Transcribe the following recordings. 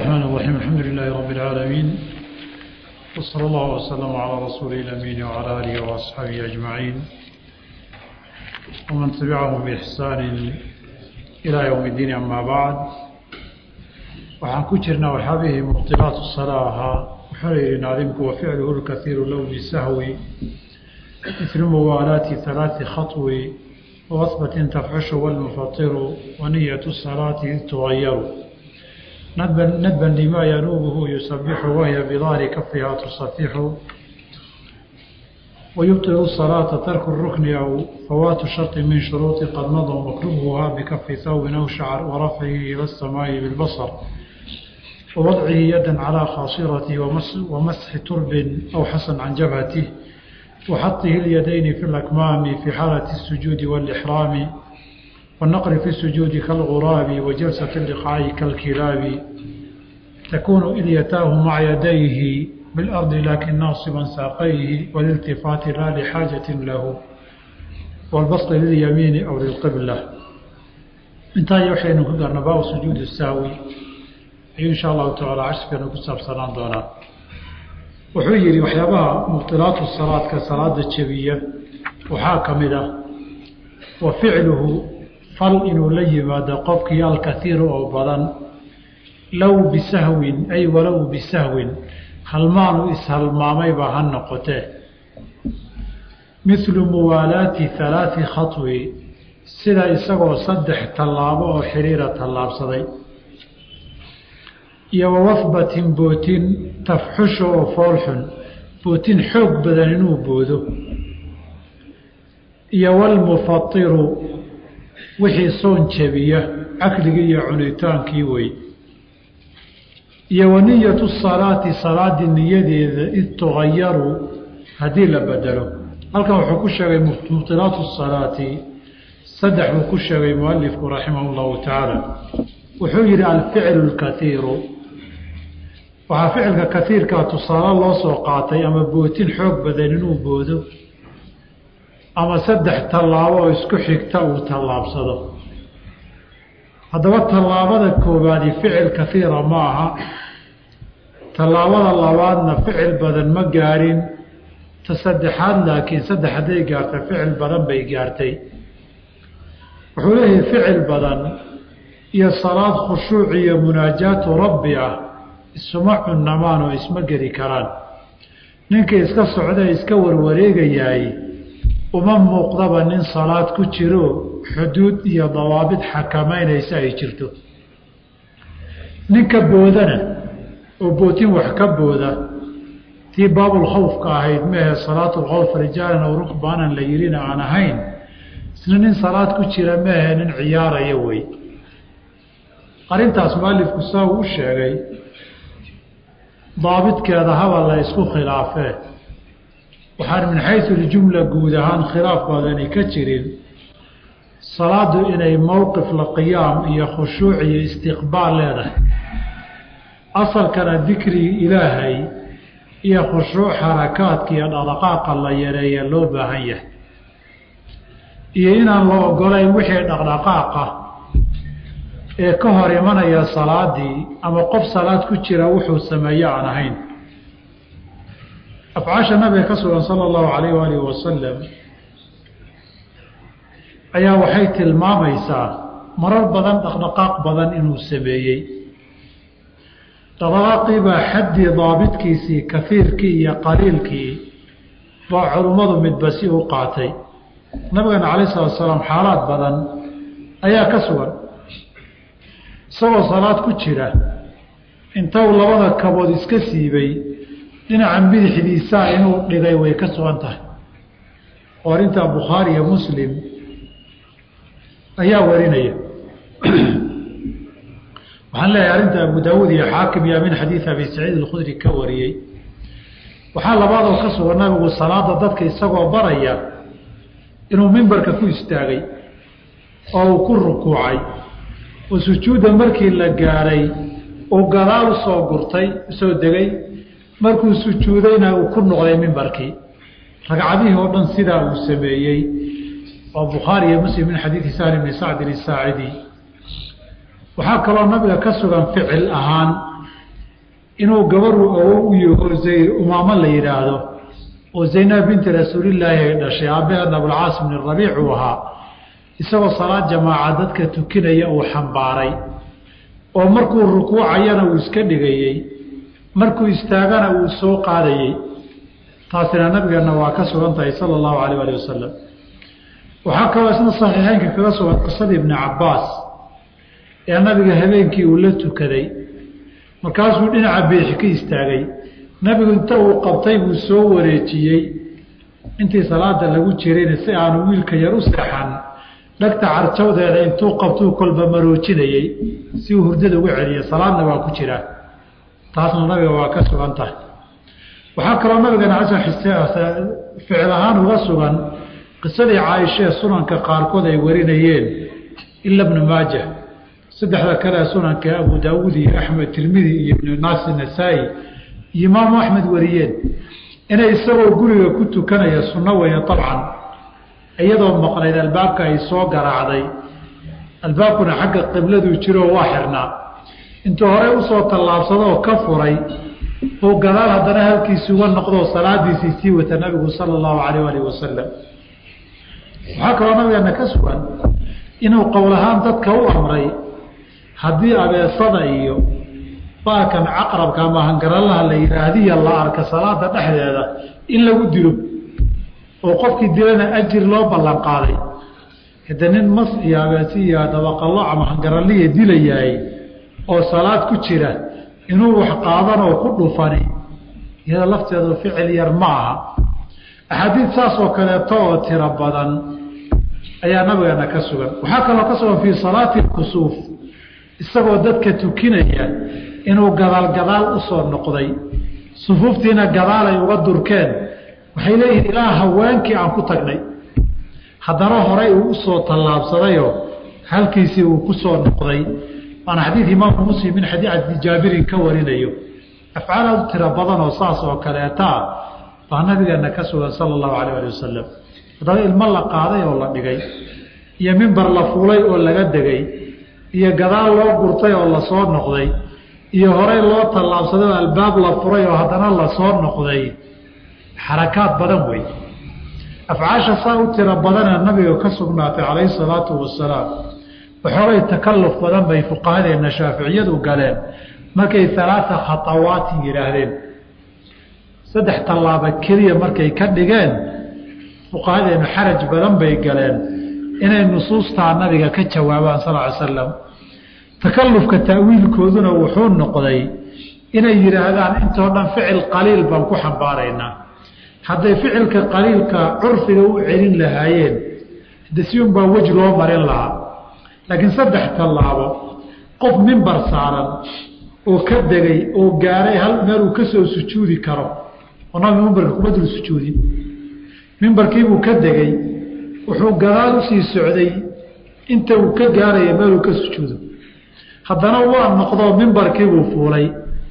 الرحمن الرحيم الحمد لله رب العالمين وصلى الله وسلم على رسوله الأمين وعلى آله وأصحابه أجمعين ومن تبعهم بإحسان إلى يوم الدين أما بعد waxaan ku jirnaa waxyaabihii mubtilaatu salaa ahaa wuxuuna yidhi naadimku waficluhu lkaiiru low bisahwi mithlu muwaalaati halaati khaطwi waasbatin tafxushu walmufatiru waniyatu salaati id tugayaru nadban lima yanuubuhu yusabixu wahiya bidahri kafiha tusafixu ويبطل الصلاة ترك الركن أو فوات شرط من شروط قد مضى مكروهها بكف ثوب أو شعر ورفعه إلى السماء بالبصر ووضعه يدا على خاصرته ومسح ترب أو حسن عن جبهته وحطه اليدين في الأكمام في حالة السجود والإحرام والنقر في السجود كالغراب وجلسة اللقاء كالكلاب تكون إليتاه مع يديه بالأرض لكن ناصبا ساقيه والالتفات لا لحاجة له والبسط لليمين أو للقبلة intaa waxaynu ku darna baabu sujuudi saawi ayuu insha allahu tacaala cashrkeenu ku saabsanaan doonaa wuxuu yidhi waxyaabaha mubtilaatu salaadka salaada jebiya waxaa ka mid ah wa ficluhu fal inuu la yimaado qofkii alkaiiru oo badan low bisahwin ay walow bisahwin halmaanu ishalmaamayba ha noqotee mithlu muwaalaati halaati khaطwi sida isagoo saddex tallaabo oo xiriira tallaabsaday iyo wawafbatin bootin tafxusha oo foolxun bootin xoog badan inuu boodo iyo walmufatiru wixii soon jebiya caqligii iyo cunitaankii wey iyo waniyatu salaati salaadii niyadeeda id tugayaru haddii la bedelo halkan wuxuu ku sheegay mubtilaatu salaati saddex buu ku sheegay mualifku raximah llahu tacaala wuxuu yidhi alficlu lkaiiru waxaa ficilka kaiirkaa tusaale loo soo qaatay ama bootin xoog badan inuu boodo ama saddex tallaabo oo isku xigta uu tallaabsado haddaba tallaabada koobaadi ficil kaiira ma aha tallaabada labaadna ficil badan ma gaarin ta saddexaad laakiin saddex hadday gaarta ficil badan bay gaartay wuxuu leeyahay ficil badan iyo salaad khushuuc iyo munaajaatu rabbi ah isuma cunnamaan oo isma geli karaan ninkii iska socdae iska warwareegayaay uma muuqdaba nin salaad ku jiro xuduud iyo dawaabid xakamaynaysa ay jirto ninka boodana oo bootin wax ka booda tii baabulkhawfka ahayd mehe salaatulkhawf rijaalan aw rukbaanan la yidhina aan ahayn isna nin salaad ku jira mehe nin ciyaaraya wey arrintaas mualifku saa uu u sheegay daabidkeeda haba la isku khilaafee waxaan min xaysu ljumla guud ahaan khilaaf badani ka jirin salaadu inay mowqif la qiyaam iyo khushuuc iyo istiqbaal leedahay asalkana dikrigi ilaahay iyo khushuuc xarakaadka iyo dhaqdhaqaaqa la yareeya loo baahan yahay iyo inaan la ogolayn wixii dhaqdhaqaaqa ee ka hor imanaya salaadii ama qof salaad ku jira wuxuu sameeye aan ahayn afcaasha nabiga ka sugan sala allahu calayh waalihi wasalam ayaa waxay tilmaamaysaa marar badan dhaqdhaqaaq badan inuu sameeyey dhaqdhaqaaqii baa xaddii daabidkiisii kafiirkii iyo qaliilkii baa culummadu midba si u qaatay nabigana calayh salatu salaam xaalaad badan ayaa ka sugan isagoo salaad ku jira intou labada kabood iska siibay dhinaca bidixdiisaa inuu dhigay way ka sugan tahay oo arrintaa bukhaari iyo muslim ayaa warinaya waxaan leeyahay arrinta abu daawuud iyo xaakim yaa min xadiid abi saciid alkhudri ka wariyey waxaa labaadoo ka sugan nabigu salaada dadka isagoo baraya inuu mimbarka ku istaagay oo uu ku rukuucay oo sujuudda markii la gaadhay uu gadaal usoo gurtay usoo degay markuu sujuudayna uu ku noqday mimbarkii ragcadihii oo dhan sidaa uu sameeyey oo bukhaari iyo muslim min xadiidi sahl bni sacdin isaacidi waxaa kaloo nabiga ka sugan ficil ahaan inuu gabaruu awow u yaho umaamo la yidhaahdo oo zaynab binti rasuulillaahi ay dhashay aabbaheedna abulcaas bni rabiic uu ahaa isagoo salaad jamaaca dadka tukinaya uu xambaaray oo markuu rukuucayana uu iska dhigayey markuu istaagana uu soo qaadayey taasina nabigeenna waa ka sugan tahay sala allahu alayh ali wasalam waxaa kaloo isna saxiixeynka kaga sugan qisadii ibni cabbaas ee nabiga habeenkii uu la tukaday markaasuu dhinaca beexi ka istaagay nabigu inta uu qabtay buu soo wareejiyey intii salaada lagu jirayna si aanu wiilka yar u seexan dhagta carjawdeeda intuu qabtuu kolba maroojinayey si uu hurdada uga celiya salaadna waa ku jiraa taasna nabiga waa ka sugan tahay waxaa kaloo nabigeena xasan ficil ahaan uga sugan qisadii caaishee sunanka qaarkood ay warinayeen ila bnu maaja saddexda kale sunanka abu daawuud iyo axmed tirmidi iyo ibnu naasi nasaa-i iyo imaamu axmed wariyeen inay isagoo guriga ku tukanaya sunno weeye abcan iyadoo maqnayd albaabka ay soo garaacday albaabkuna xagga qibladuu jiroo waa xirnaa intuu horey usoo tallaabsadoo ka furay uu gadaal haddana halkiisi uga noqdoo salaadiisii sii wata nabigu sala allahu calayh alih wasalam waxaa kaloo nabigeena ka sugan inuu qowl ahaan dadka u amray haddii abeesada iyo baalkan caqrabka ama hangaralaha la yidhaahdiya la arka salaada dhexdeeda in lagu dilo oo qofkii dilana ajir loo ballan qaaday hade nin mas iyo abeesi iyo dabaqallo ama hangaraliya dilayahay oo salaad ku jira inuu wax qaadan oo ku dhufani iyada lafteedu ficil yar ma aha axaadiid saas oo kaleeto oo tiro badan ayaa nabigeena ka sugan waxaa kaloo ka sugan fii salaati kusuuf isagoo dadka tukinaya inuu gadaal gadaal usoo noqday sufuuftiina gadaal ay uga durkeen waxay leeyihiin ilaa haweenkii aan ku tagnay haddana horay uu usoo tallaabsadayoo halkiisii uu ku soo noqday waana xadiid imaamu muslim min xadiidi jaabirin ka warinayo afcaal aad u tiro badan oo saas oo kaleetaa baa nabigeena ka sugan sala allahu calayh ali wasalam haddana ilmo la qaaday oo la dhigay iyo mimbar la fuulay oo laga degay iyo gadaal loo gurtay oo lasoo noqday iyo horey loo tallaabsaday oo albaab la furay oo haddana lasoo noqday xarakaad badan wey afcaasha saa u tiro badana nabiga ka sugnaatay calayhi salaatu wasalaam waxoogay takalluf badan bay fuqahadeena shaaficiyadu galeen markay alaaa khatawaatin yidhaahdeen saddex tallaaba keliya markay ka dhigeen fuqahadeenu xaraj badan bay galeen inay nusuustaa nabiga ka jawaabaan sal ly slam takallufka ta'wiilkooduna wuxuu noqday inay yidhaahdaan intoo dhan ficil qaliil baan ku xambaaraynaa hadday ficilka qaliilka curfiga u celin lahaayeen de si unbaa wej loo marin lahaa laakiin saddex tallaabo qof mimbar saaran oo ka degay oo gaaray hal meel uu ka soo sujuudi karo oo nabiga mimbarka kuma dul sujuudin mimbarkiibuu ka degay wuxuu gadaal usii socday inta uu ka gaaraya meeluu ka sujuudo haddana waa noqdoo mimbarkiibuu fuulay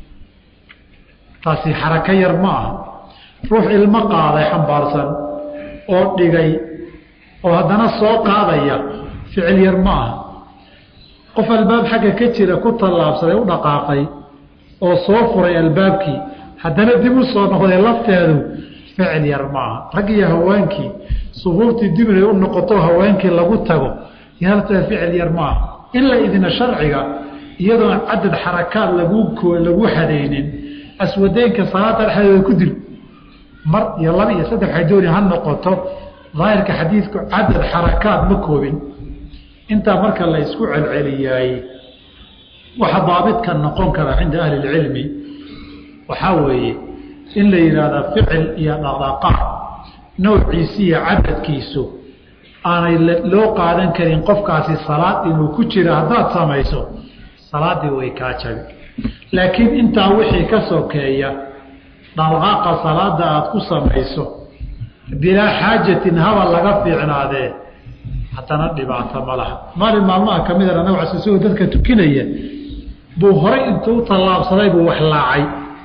taasi xarako yar ma aha ruux ilmo qaaday xambaarsan oo dhigay oo haddana soo qaadaya ficil yar ma aha qof albaab xagga ka jira ku tallaabsaday u dhaqaaqay oo soo furay albaabkii haddana dib u soo noqday lafteedu ficil yar ma aha rag iyo haweenkii sufuuftii dib inay u noqoto haweenkii lagu tago iyo lafteeda ficil yar ma aha in la idina sharciga iyadoon cadad xarakaad lagu lagu hadaynin aswadeynka salaada dhexdeeda ku dil mar iyo laba iyo saddex waxay dooni ha noqoto daahirka xadiidku cadad xarakaad ma koobin intaa marka la isku celceliyaay waxa daabidka noqon kara cinda ahli اlcilmi waxaa weeye in la yidhaahda ficil iyo dhaqdhaqaaq noociisi iyo cadadkiisu aanay loo qaadan karin qofkaasi salaad inuu ku jiro haddaad samayso salaaddii way kaa jabi laakiin intaa wixii ka sokeeya dhaqdhaqaaqa salaada aada ku samayso bilaa xaajatin haba laga fiicnaadee haddana dhibaato ma laha maalin maalmaha ka midana nabig cas isagoo dadka tukinaya buu horay intuu u tallaabsaday buu wax laacay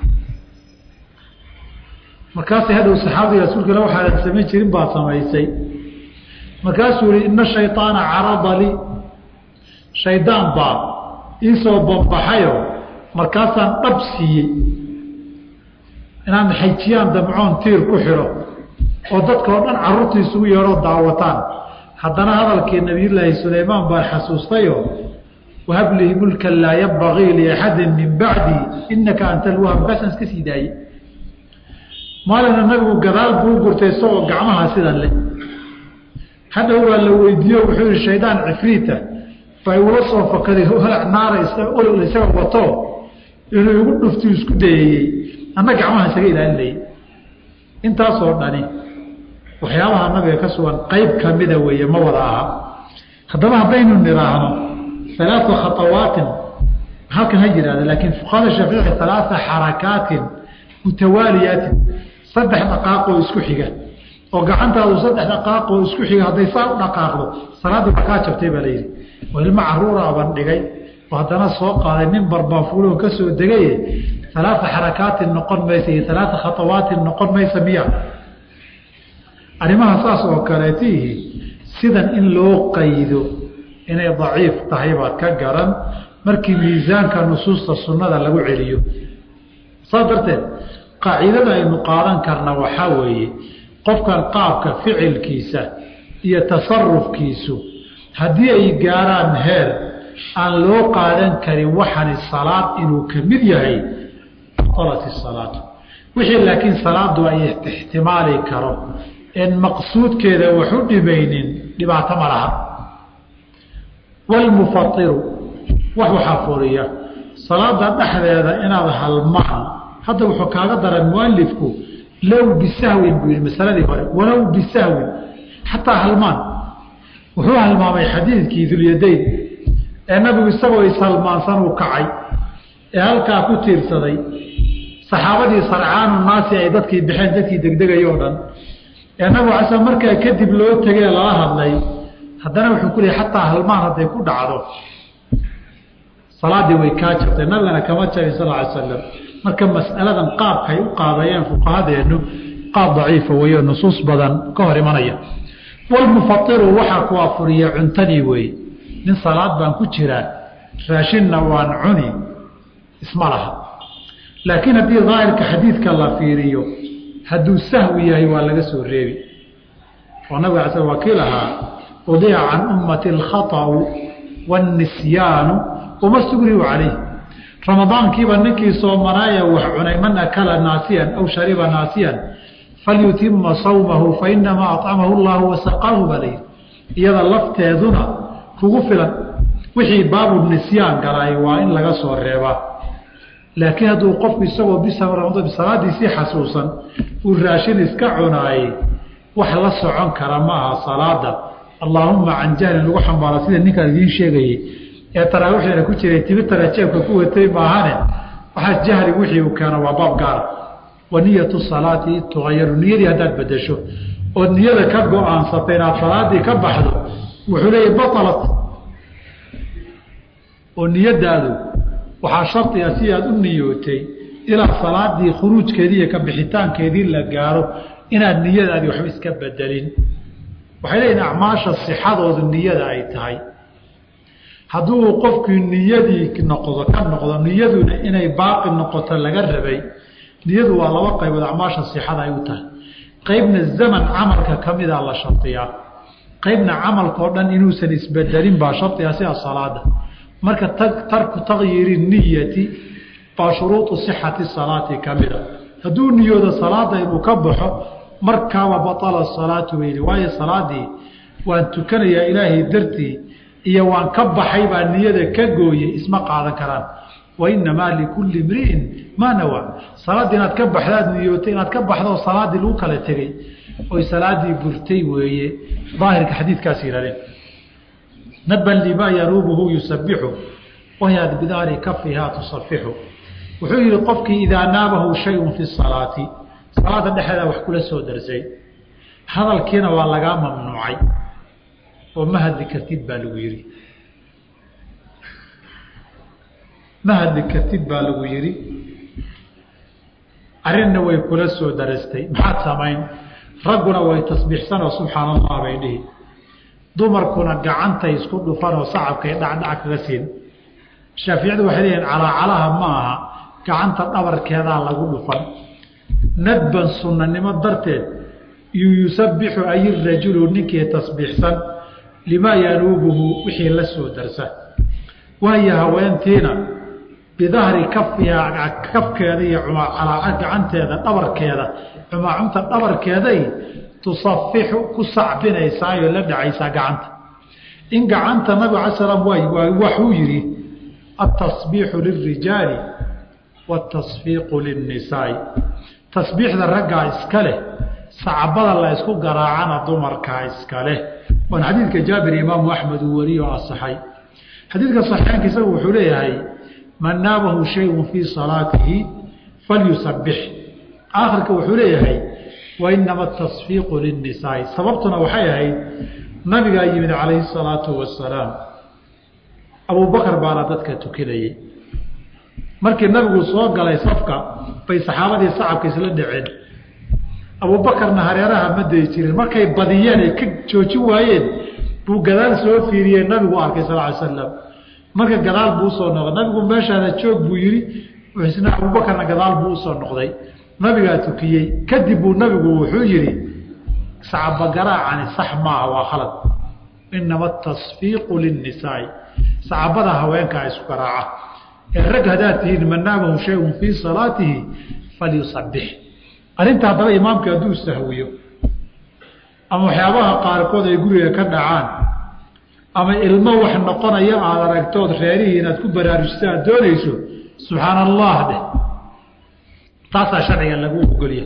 markaasay hadhow saxaabadii rasuulka ila waxaadan samayn jirin baad samaysay markaasuu yihi ina shayطaana carada lii shaydaan baa iisoo bambaxayo markaasaan dhab siiyey inaan xajiyaan damcoon tiir ku xidho oo dadka oo dhan carruurta isugu yeedhoo daawataan haddana hadalkii nabiyullaahi sulaymaan baan xasuustayo wahab lihi mulkan laa yabagii liaxadin min bacdi inaka anta alwahab markaasaan iska sii daayey maalina nabigu gadaal buu gurtay isagoo gacmaha sidan leh hadhow waa la weydiiyo wuxuu yihi shaydaan cifriita baa igula soo fakaday holac naara olol isaga wato inuu igu dhuftu isku dayayey anna gacmaha isaga ilaalinayay intaasoo dhani waxyaabaha nabiga ka sugan qayb kamida weeye ma wada aha haddaba haddaynu nidhaahno alaaa khaawaatin halkan ha yihahda laakiin fuqahada shaafici alaaa xarakaatin mutawaaliyaatin saddex dhaqaaqoo isku xiga oo gacantaadu saddex dhaqaaqoo isku xiga hadday saa u dhaqaaqdo salaaddii baa kaa jabtay baa layidhi oo ilmo caruura baan dhigay oo haddana soo qaaday nin barbaafuuloo ka soo degaye alaaa xarakaatin noqon maysa iyo alaaa khaawaatin noqon maysa miya arrimaha saas oo kaleetihi sidan in loo qaydo inay daciif tahay baad ka garan markii miisaanka nusuusta sunnada lagu celiyo saas darteed qaacidada aynu qaadan karna waxaa weeye qofkan qaabka ficilkiisa iyo tasarufkiisu haddii ay gaaraan heer aan loo qaadan karin waxani salaad inuu ka mid yahay batalat isalaatu wixii laakiin salaadu ay ixtimaali karo en maqsuudkeeda wax u dhimaynin dhibaato ma laha wlmufairu wax waxaa furiya salaada dhexdeeda inaad halmaan hadda wuxuu kaaga daray mualifku low bisahwin buu yihi masaladii hore walow bisahwin xataa halmaan wuxuu halmaamay xadiidkii dulyadayn ee nabigu isagoo ishalmaansan uu kacay ee halkaa ku tiirsaday saxaabadii sarcaanu naasi ay dadkii baxeen dadkii degdegay oo dhan ee nabigu asa markaa kadib loo tegee lala hadlay haddana wuxuu ku leeyay xataa halmaan hadday ku dhacdo salaadii way kaa jirtay nabigana kama jabin sal ly slam marka mas'aladan qaabkay u qaadayeen fuqahadeennu qaab daciifa weeyo nusuus badan ka hor imanaya walmufairu waxaa ku afuriya cuntadii weeye nin salaad baan ku jiraa raashinna waan cuni isma laha laakiin haddii daahirka xadiidka la fiiriyo hadduu sahwi yahay waa laga soo reebi oo nabiga ala sl waa kii lahaa udica can ummati alkhaطأu wاnnisyaanu wama stugrihu calayh ramadaankiiba ninkii soomanaaya wax cunay man akala naasiyan aw shariba naasiyan falyutima sawmahu fainamaa acamahu اllahu wasaqaahu baa layidhi iyada lafteeduna kugu filan wixii baabu nisyaan galay waa in laga soo reebaa laakiin hadduu qofku isagoo bisalaadiisii xasuusan uu raashin iska cunaayey wax la socon kara ma aha salaada allaahuma can jahlin lagu xambaaro sida ninkaan idiin sheegayey ee taraawiixdana ku jiray tibitara jeebka ku watay maahane waxaas jahli wixii uu keeno waa baab gaara wa niyatu salaati tugayaru niyadii haddaad bedesho ood niyada ka go-aansatay inaad salaadii ka baxdo wuxuu leeyahy batalat oo niyadaadu waxaa shardiga si aad u niyootay ilaa salaadii khuruujkeedii iyo ka bixitaankeedii la gaaro inaad niyadaadii waxba iska bedelin waxay leeyihin acmaasha sixadoodu niyada ay tahay hadduu qofkii niyadii noqdo ka noqdo niyaduna inay baaqi noqoto laga rabay niyadu waa laba qaybood acmaasha sixada ay u tahay qaybna zaman camalka ka mida la shardiyaa qaybna camalkao dhan inuusan isbedelin baa shardigaa sida salaada marka tarku takyiiri niyati baa shuruudu sixati salaati ka mida hadduu niyoodo salaada inuu ka baxo markaaba baala salaatu weyli waayo salaadii waan tukanayaa ilaahay dartii iyo waan ka baxay baa niyada ka gooyey isma qaadan karaan wainamaa likulli imri'in maa nawaa salaaddii inaad ka baxdaad niyootay inaad ka baxdoo salaaddii lagu kala tegey oy salaadii burtay weeye daahirka xadiidkaas yihahdeen naban limaa yanuubuhu yusabixu wahya bidaari kafihaa tusafixu wuxuu yihi qofkii idaa naabahu shayun fi salaati salaada dhexeeda wax kula soo darsay hadalkiina waa lagaa mamnuucay oo ma hadli kartid baa lagu yihi ma hadli kartid baa lagu yihi arrinna way kula soo darastay maxaad samayn ragguna way tasbiixsanoo subxaan allah bay dhihi dumarkuna gacantay isku dhufanoo sacabkay dhacdhac kaga siin shaaficiyadu waxay leeyihin calaacalaha ma aha gacanta dhabarkeedaa lagu dhufan nadban sunnanimo darteed yusabbixu ay rajulu ninkii tasbiixsan limaa yanuubuhu wixii la soo darsa waayo haweentiina bidahri kafiha kafkeeda iyo gacanteeda dhabarkeeda cumaacunta dhabarkeeday tusafixu ku sacbinaysaayo la dhacaysaa gacanta in gacanta nabig ala slam waxuu yidhi atasbiixu lilrijaali watasfiiqu lilnisaai tasbiixda raggaa iska leh sacbada la ysku garaacana dumarkaa iska leh waan xadiidka jaabir imaamu axmed uu wariyo o asaxay xadiidka saxiixaanka isagu wuxuu leeyahay man naabahu shayun fii salaatihi falyusabix aakhirka wuxuu leeyahay wainama atasfiiqu lilnisaai sababtuna waxay ahayd nabigaa yimid calayhi salaatu wasalaam abubakar baana dadka tukinayey markii nabigu soo galay safka bay saxaabadii sacabka isla dhaceen abubakarna hareeraha ma dayi jirin markay badiyeen ay ka joojin waayeen buu gadaal soo fiiriyey nabigu arkay sal ly slam marka gadaal buu usoo noqday nabigu meeshaada joog buu yihi isna abubakarna gadaal buu usoo noqday nabigaa tukiyey kadib buu nabigu wuxuu yihi sacabagaraacani sax maaha waa khalad inama atasfiiqu lilnisaai sacabada haweenkaa isku garaaca ee rag haddaad tihiin man naamahu shayun fii salaatihi falyusabix arrinta haddaba imaamka hadduu sahwiyo ama waxyaabaha qaarkood ay guriga ka dhacaan ama ilmo wax noqonaya aad aragtood reerihii inaad ku baraarujisa aad doonayso subxaana allah dheh taasaa sharciga lagu ogolya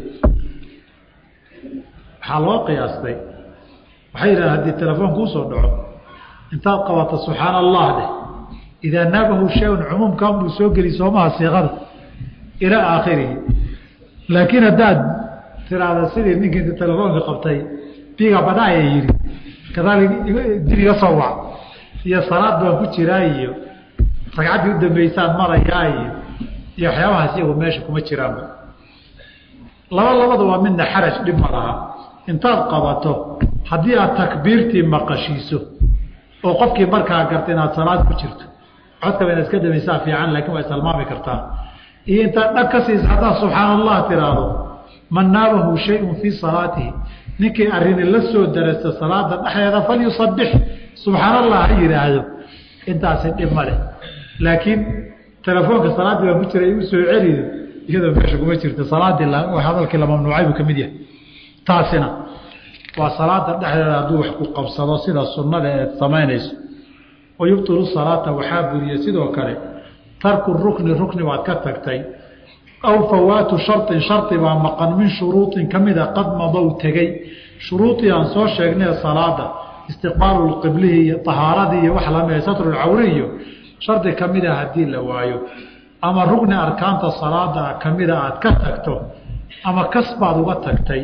waxaa loo qiyaastay waxay yidhaha haddii telefoon kuusoo dhaco intaad qabato subxaana allah dheh idaa naabahu shayun cumuumkan buu soo geli soomaha siiqada ilaa aakhirihi laakiin haddaad tiraahda sidii ninkii inta telefoonka qabtay biga badhaaya yidhi gadaal dib iga soo wac iyo salaad baan ku jiraa iyo ragcaddii u dambaysaan marayaa iyo iyo waxyaabahaas iyagu meesha kuma jiraanba laba labada waa midna xaraj dhib ma laha intaad qabato haddii aad takbiirtii maqashiiso oo qofkii markaa garta inaad salaad ku jirto codkaba inaad iska damaysaa fiican laakiin waa isalmaami kartaa iyo intaad dhag ka siisa haddaad subxaana allah tiraahdo man naabahu shayun fii salaatihi ninkii arrini la soo darasta salaada dhexdeeda falyusabix subxaana allah ha yidhaahdo intaasi dhib ma leh laakiin telefoonka salaaddii baan ku jiray u soo celiyo iyadoo meesha kuma jirta salaaddii hadalkii la mamnuucay buu ka mid yahay taasina waa salaada dhexdeeda hadduu wax ku qabsado sida sunnada eed samaynayso wa yubtilu salaata waxaa buriya sidoo kale tarku rukni rukni baad ka tagtay aw fawaatu sharin shari baa maqan min shuruuطin ka mida qad madow tegey shuruudii aan soo sheegnay salaada istiqbaalu qiblihi iyo ahaaradii iyo wax lamida satrulcawri iyo shardi kamida haddii la waayo ama rugni arkaanta salaada kamida aad ka tagto ama kas baad uga tagtay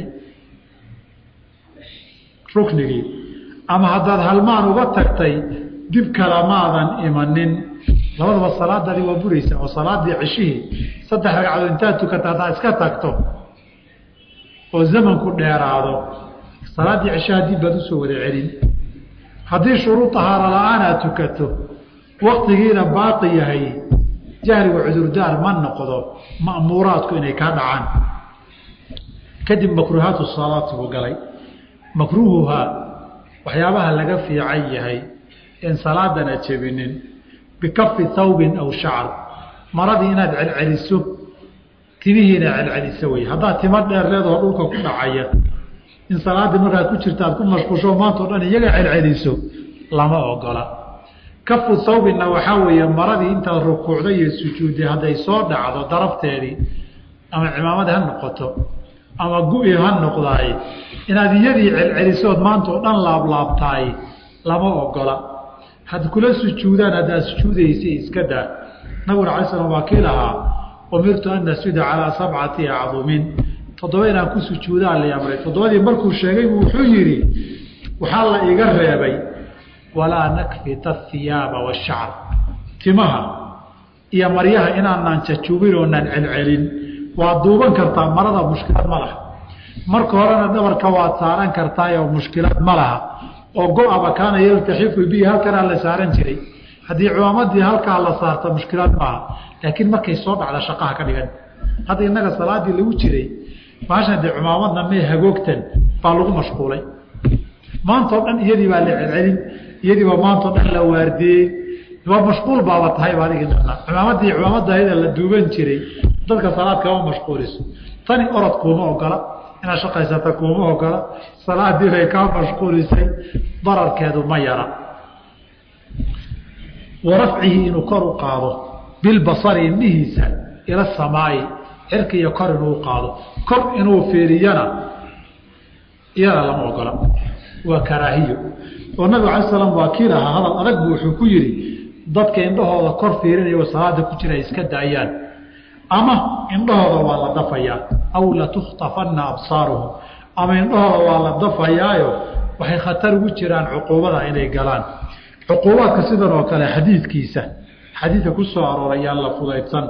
ruknigii ama haddaad halmaan uga tagtay dib kalamaadan imanin labadaba salaadadi waa buraysa oo salaadii ceshihii saddex ragcadood intaad tukata haddaad iska tagto oo zamanku dheeraado salaaddii ceshaha dib baad usoo wada celin haddii shuruud tahaaro la-aan aad tukato waktigiina baaqi yahay jahliga cudurdaar ma noqdo ma'muuraadku inay kaa dhacaan kadib makruuhaatu salaati buu galay makruuhuhaa waxyaabaha laga fiican yahay in salaadana jebinin bikafi thawbin aw shacar maradii inaad celceliso timihiina celceliso wey haddaad timo dheer leedoo dhulka ku dhacaya in salaaddii markaad ku jirta aad ku mashquusho maantao dhan iyaga celceliso lama ogola kafu thawbinna waxaa weeye maradii intaad rukuucday iyo sujuudday hadday soo dhacdo darafteedii ama cimaamadi ha noqoto ama gu-i ha noqdaay inaad iyadii celcelisood maanta oo dhan laablaabtaay lama ogola had kula sujuudaan haddaad sujuudaysa iska daa nabiguna alay slam waa kii lahaa umirtu an nasjuda calaa sabcati acdumin toddoba inaan ku sujuudaan la amray toddobadii markuu sheegay buu wuxuu yidhi waxaa la iga reebay walaa nakfita hiyaaba washacr timaha iyo maryaha inaanaan jajuubin oonaan celcelin waad duuban kartaa marada mushkilad ma laha marka horena dhabarka waad saaran kartaayoo mushkilad ma laha oo go-aba kaana yaltaxifu bihi halkanaa la saaran jiray haddii cumaamadii halkaa la saarta mushkilaad maaha laakiin markay soo dhacda shaqaha ka dhigan hadda innaga salaadii lagu jiray baashan dee cumaamadna mee hagoogtan baa lagu mashquulay maantao dhan iyadii baa la celcelin iyadiiba maantao dhan la waardiyey waa mashquul baaba tahay ba adigi dhanaa cumaamadii cumaamadda ayada la duuban jiray dadka salaad kama mashquuliso tani orod kuuma ogola inaad shaqaysata kuuma ogola salaadii bay kaa mashquulisay dararkeedu ma yara wa rafcihi inuu kor u qaado bilbasari indhihiisa ila samaayi cirka iyo kor inuu qaado kor inuu fiiriyana iyada lama ogola waa karaahiyo oo nabig alay slam waa kii lahaa hadal adag bu wuxuu ku yidhi dadka indhahooda kor fiirinayo salaada ku jira ay iska daayaan ama indhahooda waa la dafayaa aw latukhtafanna absaaruhum ama indhahooda waa la dafayaayo waxay khatar ugu jiraan cuquubada inay galaan cuquubaadka sidan oo kale xadiidkiisa xadiidka ku soo arooray yaan la fudaydsan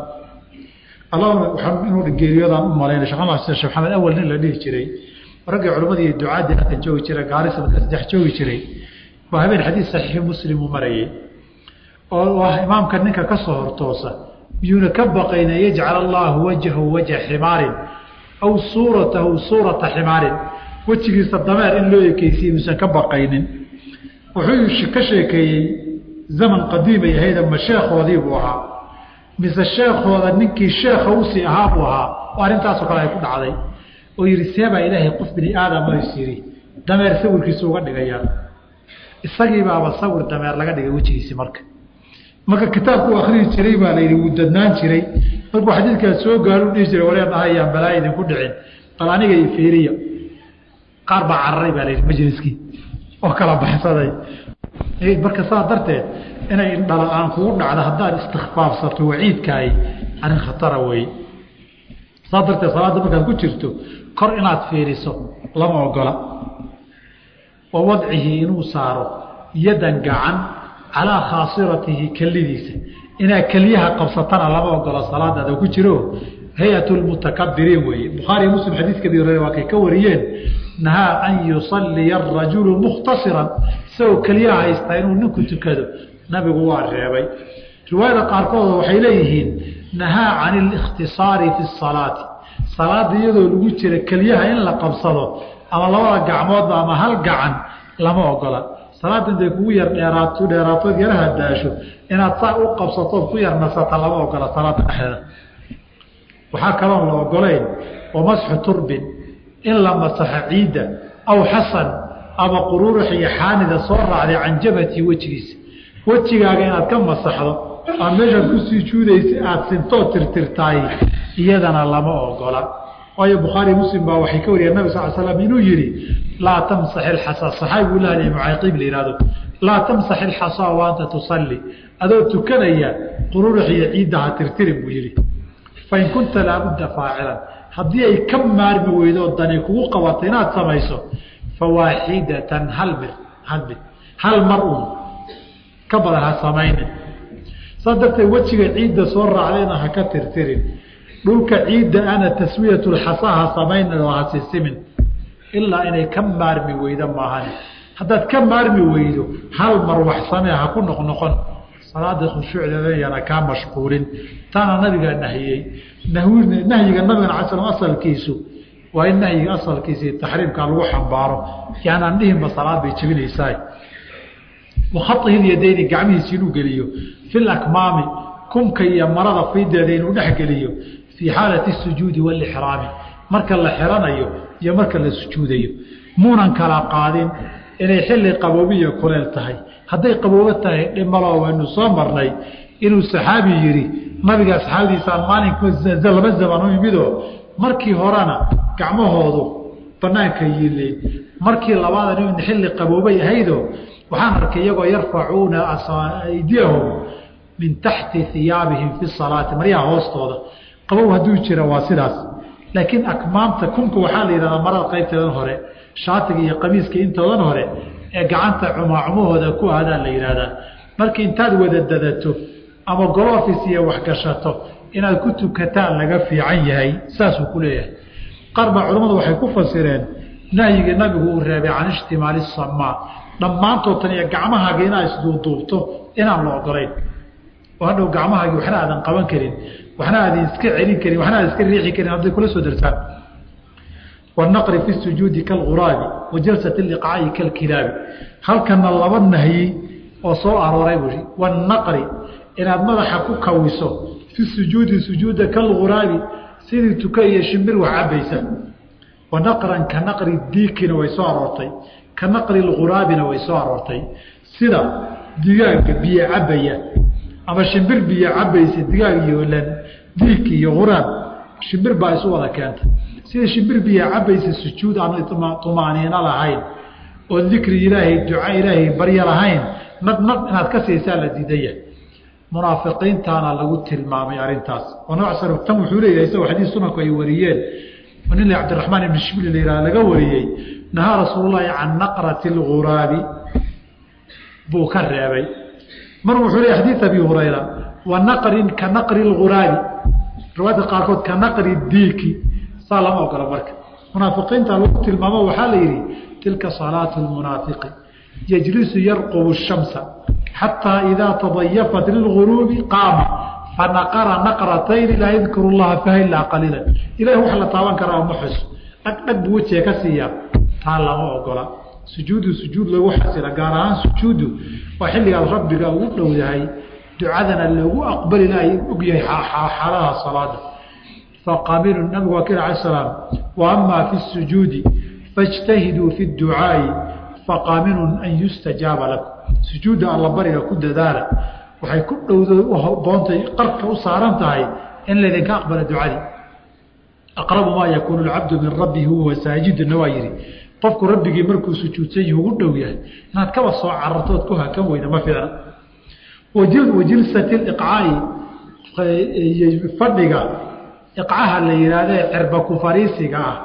inuu geeriyodaan u malaynay shekh maxamed awal nin la dhihi jiray raggii culammadii ducaadii halkan joogi jira gaarisa marka saddex joogi jiray waa habeen xadiid saxiixi muslim uu marayay oo ah imaamka ninka ka soo hortoosa miyuuna ka baqayna yajcal allaahu wajhahu wajha ximaarin aw suuratahu suurata ximaarin wejigiisa dameer in loo ekeysiye muusan ka baqaynin wuxuu ka sheekeeyey zaman qadiimay ahayd ama sheekhoodii buu ahaa mise sheekhooda ninkii sheekha usii ahaa buu ahaa oo arrintaasoo kale ay ku dhacday oo yidhi seebaa ilaahay qof bini aadama is yidhi dameer sawirkiisa uga dhigayaan isagii baaba sawir dameer laga dhigay wejigiisi marka marka kitaabku akrihi jiray baa layidhi wuu dadnaan jiray markuu xadiidkaas soo gaaru dhihi jiray wareen ahayaan balaa idinku dhicin bal aniga iyo fiiriya qaar baa cararay baa layidhi majliskii oo kala baxsaday marka saa darteed inay indhala-aan kugu dhacdo haddaad istikfaafsato waciidkaahi arrin khatara weeye saa darteed salaadda markaad ku jirto kor inaad fiiriso lama ogola wa wadcihi inuu saaro yadan gacan calaa khaasiratihi kelidiisa inaad keliyaha qabsatana lama ogola salaadaada ku jiro hay-at lmutakabiriin weeye bukhaariy muslim xadiidkadii hore waa kay ka wariyeen nahaa an yusalliya arajulu mukhtasiran isagoo keliyaha haystaa inuu ninku tukado nabigu waa reebay riwaayada qaarkood waxay leeyihiin nahaa can اlikhtisaari fi salaati salaada iyadoo lagu jira keliyaha in la qabsado ama labada gacmoodba ama hal gacan lama ogola salaada intay kugu yar dheeraato dheeraatood yaraha daasho inaad saa u qabsatood ku yar nasata lama ogola salaada dhexdeeda waxaa kaloon la ogolayn wa masxu turbin in la masaxo ciidda aw xasan ama qururux iyo xaanida soo raacday can jabhati wejigiisa wejigaaga inaad ka masaxdo aa meeshaad ku sujuudaysa aada sintoo tirtirtaay iyadana lama ogola waayo bukhaari muslim baa waxay ka wariyeen nabig sal slam inuu yihi laa tamsax ilxasaa saxaabi buu lahanay mucaaqiib la yihahdo laa tamsax ilxasaa wa anta tusalli adoo tukanaya qururux iyo ciidda ha tirtirin buu yihi fain kunta laabudda faacilan haddii ay ka maarmi weydo dani kugu qabato inaad samayso fawaaxidatan hal mir hal mid hal mar un ka badan ha samaynin saas darteed wejiga ciidda soo raacdayna ha ka tirtirin dhulka ciidda ana taswiyatulxasaa ha samaynin oo ha sisimin ilaa inay ka maarmi weydo maahan haddaad ka maarmi weydo hal mar wax samee ha ku noqnoqon salaada khushuucdeeda yana kaa mashquulin taana nabigaa nahiyey nahyiga nabigana ala slam asalkiisu waa in nahyiga asalkiisa iyo taxriimka lagu xambaaro yaanaan dhihinba salaad bay jebinaysaa wakhaihi lyadayni gacmihiisi inuu geliyo fi lakmaami kumka iyo marada fiideeda inuu dhex geliyo fii xaalati sujuudi walixraami marka la xiranayo iyo marka la sujuudayo muunan kala qaadin inay xilli qaboobiya kuleel tahay hadday qaboobo tahay dhimalo waynu soo marnay inuu saxaabi yidhi nabiga asxaabdiisaan maalinka laba zaman u yimidoo markii horena gacmahoodu banaanka yileen markii labaadan in xilli qaboobay ahaydoo waxaan arkay iyagoo yarfacuuna aydiyahum min taxti iyaabihim fi salaati maryaha hoostooda qabow hadduu jira waa sidaas laakiin akmaamta kunka waxaa la yidhahdaa marada qaybteedan hore shaatiga iyo qamiiska intoodan hore ee gacanta cumaacumahooda ku aadaan la yidhaahdaa markii intaad wada dadato ama golofis iyo waxgashato inaad ku tukataan laga fiican yahay saasuu ku leeyahay qaar baa culammadu waxay ku fasireen nahyigii nabigu uu reebay can ishtimaali samaa dhammaantood tan iyo gacmahaaga inaad isduuduubto inaan la ogolayn oo hadhow gacmahaagi waxna aadan qaban karin waxna aadan iska celin karin waxna aadan iska riixi karin hadday kula soo dartaan والنqر في السuجuudi kaاlغuraabi وajalسaة الإqcaaءi kaاlkilaabi halkana laba nahyi oo soo arooray bui والنqri inaad madaxa ku kawiso fi sujuudi sujuuda kaاlغuraabi sidii tuka iyo shimbir wax cabaysa wanaqran ka naqri diikina way soo aroortay ka naqri اlghuraabina way soo aroortay sida digaaga biyo cabaya ama shimbir biyo cabaysa digaag iyo lan diik iyo huraab shimbir baa isu wada keenta sida shimbir biyo cabaysa sujuud aan tumaaniino lahayn oo dikri ilaahay duca ilaahay baryo lahayn nad nad inaad ka siisaa la diidaya munaafiqiintaana lagu tilmaamay arintaas oo nooc sar tan wuxuu leeyahay isagoo xadiis sunanku ay wariyeen oo nin cabdiraxmaan ibn shibli la yihah laga wariyey nahaa rasuulullahi can naqrati lghuraabi buu ka reebay mar wuxuu leeyahy xadiis abi hurayra wa naqrin ka naqri lghuraabi riwaayadka qaarkood ka naqri diiki saa lama ogola marka munaafiqiinta lagu tilmaamo waxaa la yidhi tilka salaatu lmunaafiqi yajlisu yarqubu shamsa xataa idaa tadayafat lilguruubi qaama fanaqara naqratayni laa yadkuru llaha faha ilaa qaliila ilahi wax la taaban karaa ma xus dhag dhag buu wejiga ka siiyaa taa lama ogola sujuudu sujuud lagu xasila gaar ahaan sujuudu waa xilligaad rabbiga ugu dhow yahay ducadana loogu aqbali lahay ogyahay xaaladaha salaada faqamilu nabigu waa kir ala salaam wa amaa fi sujuudi fاjtahiduu fi اducaa'i faqaaminun an yustajaaba lakum sujuudda alla bariga ku dadaala waxay ku dhowda boontay qarka u saaran tahay in laydinka aqbala ducadii aqrabu maa yakuunu lcabdu min rabbihi huwa saajiduna waa yihi qofku rabbigii markuu sujuudsan yahi ugu dhow yahay inaad kaba soo carartood ku hakan weyda ma fiicna wajilsati iqcaa'i fadhiga iqcaha la yihahde cirba ku fariisiga ah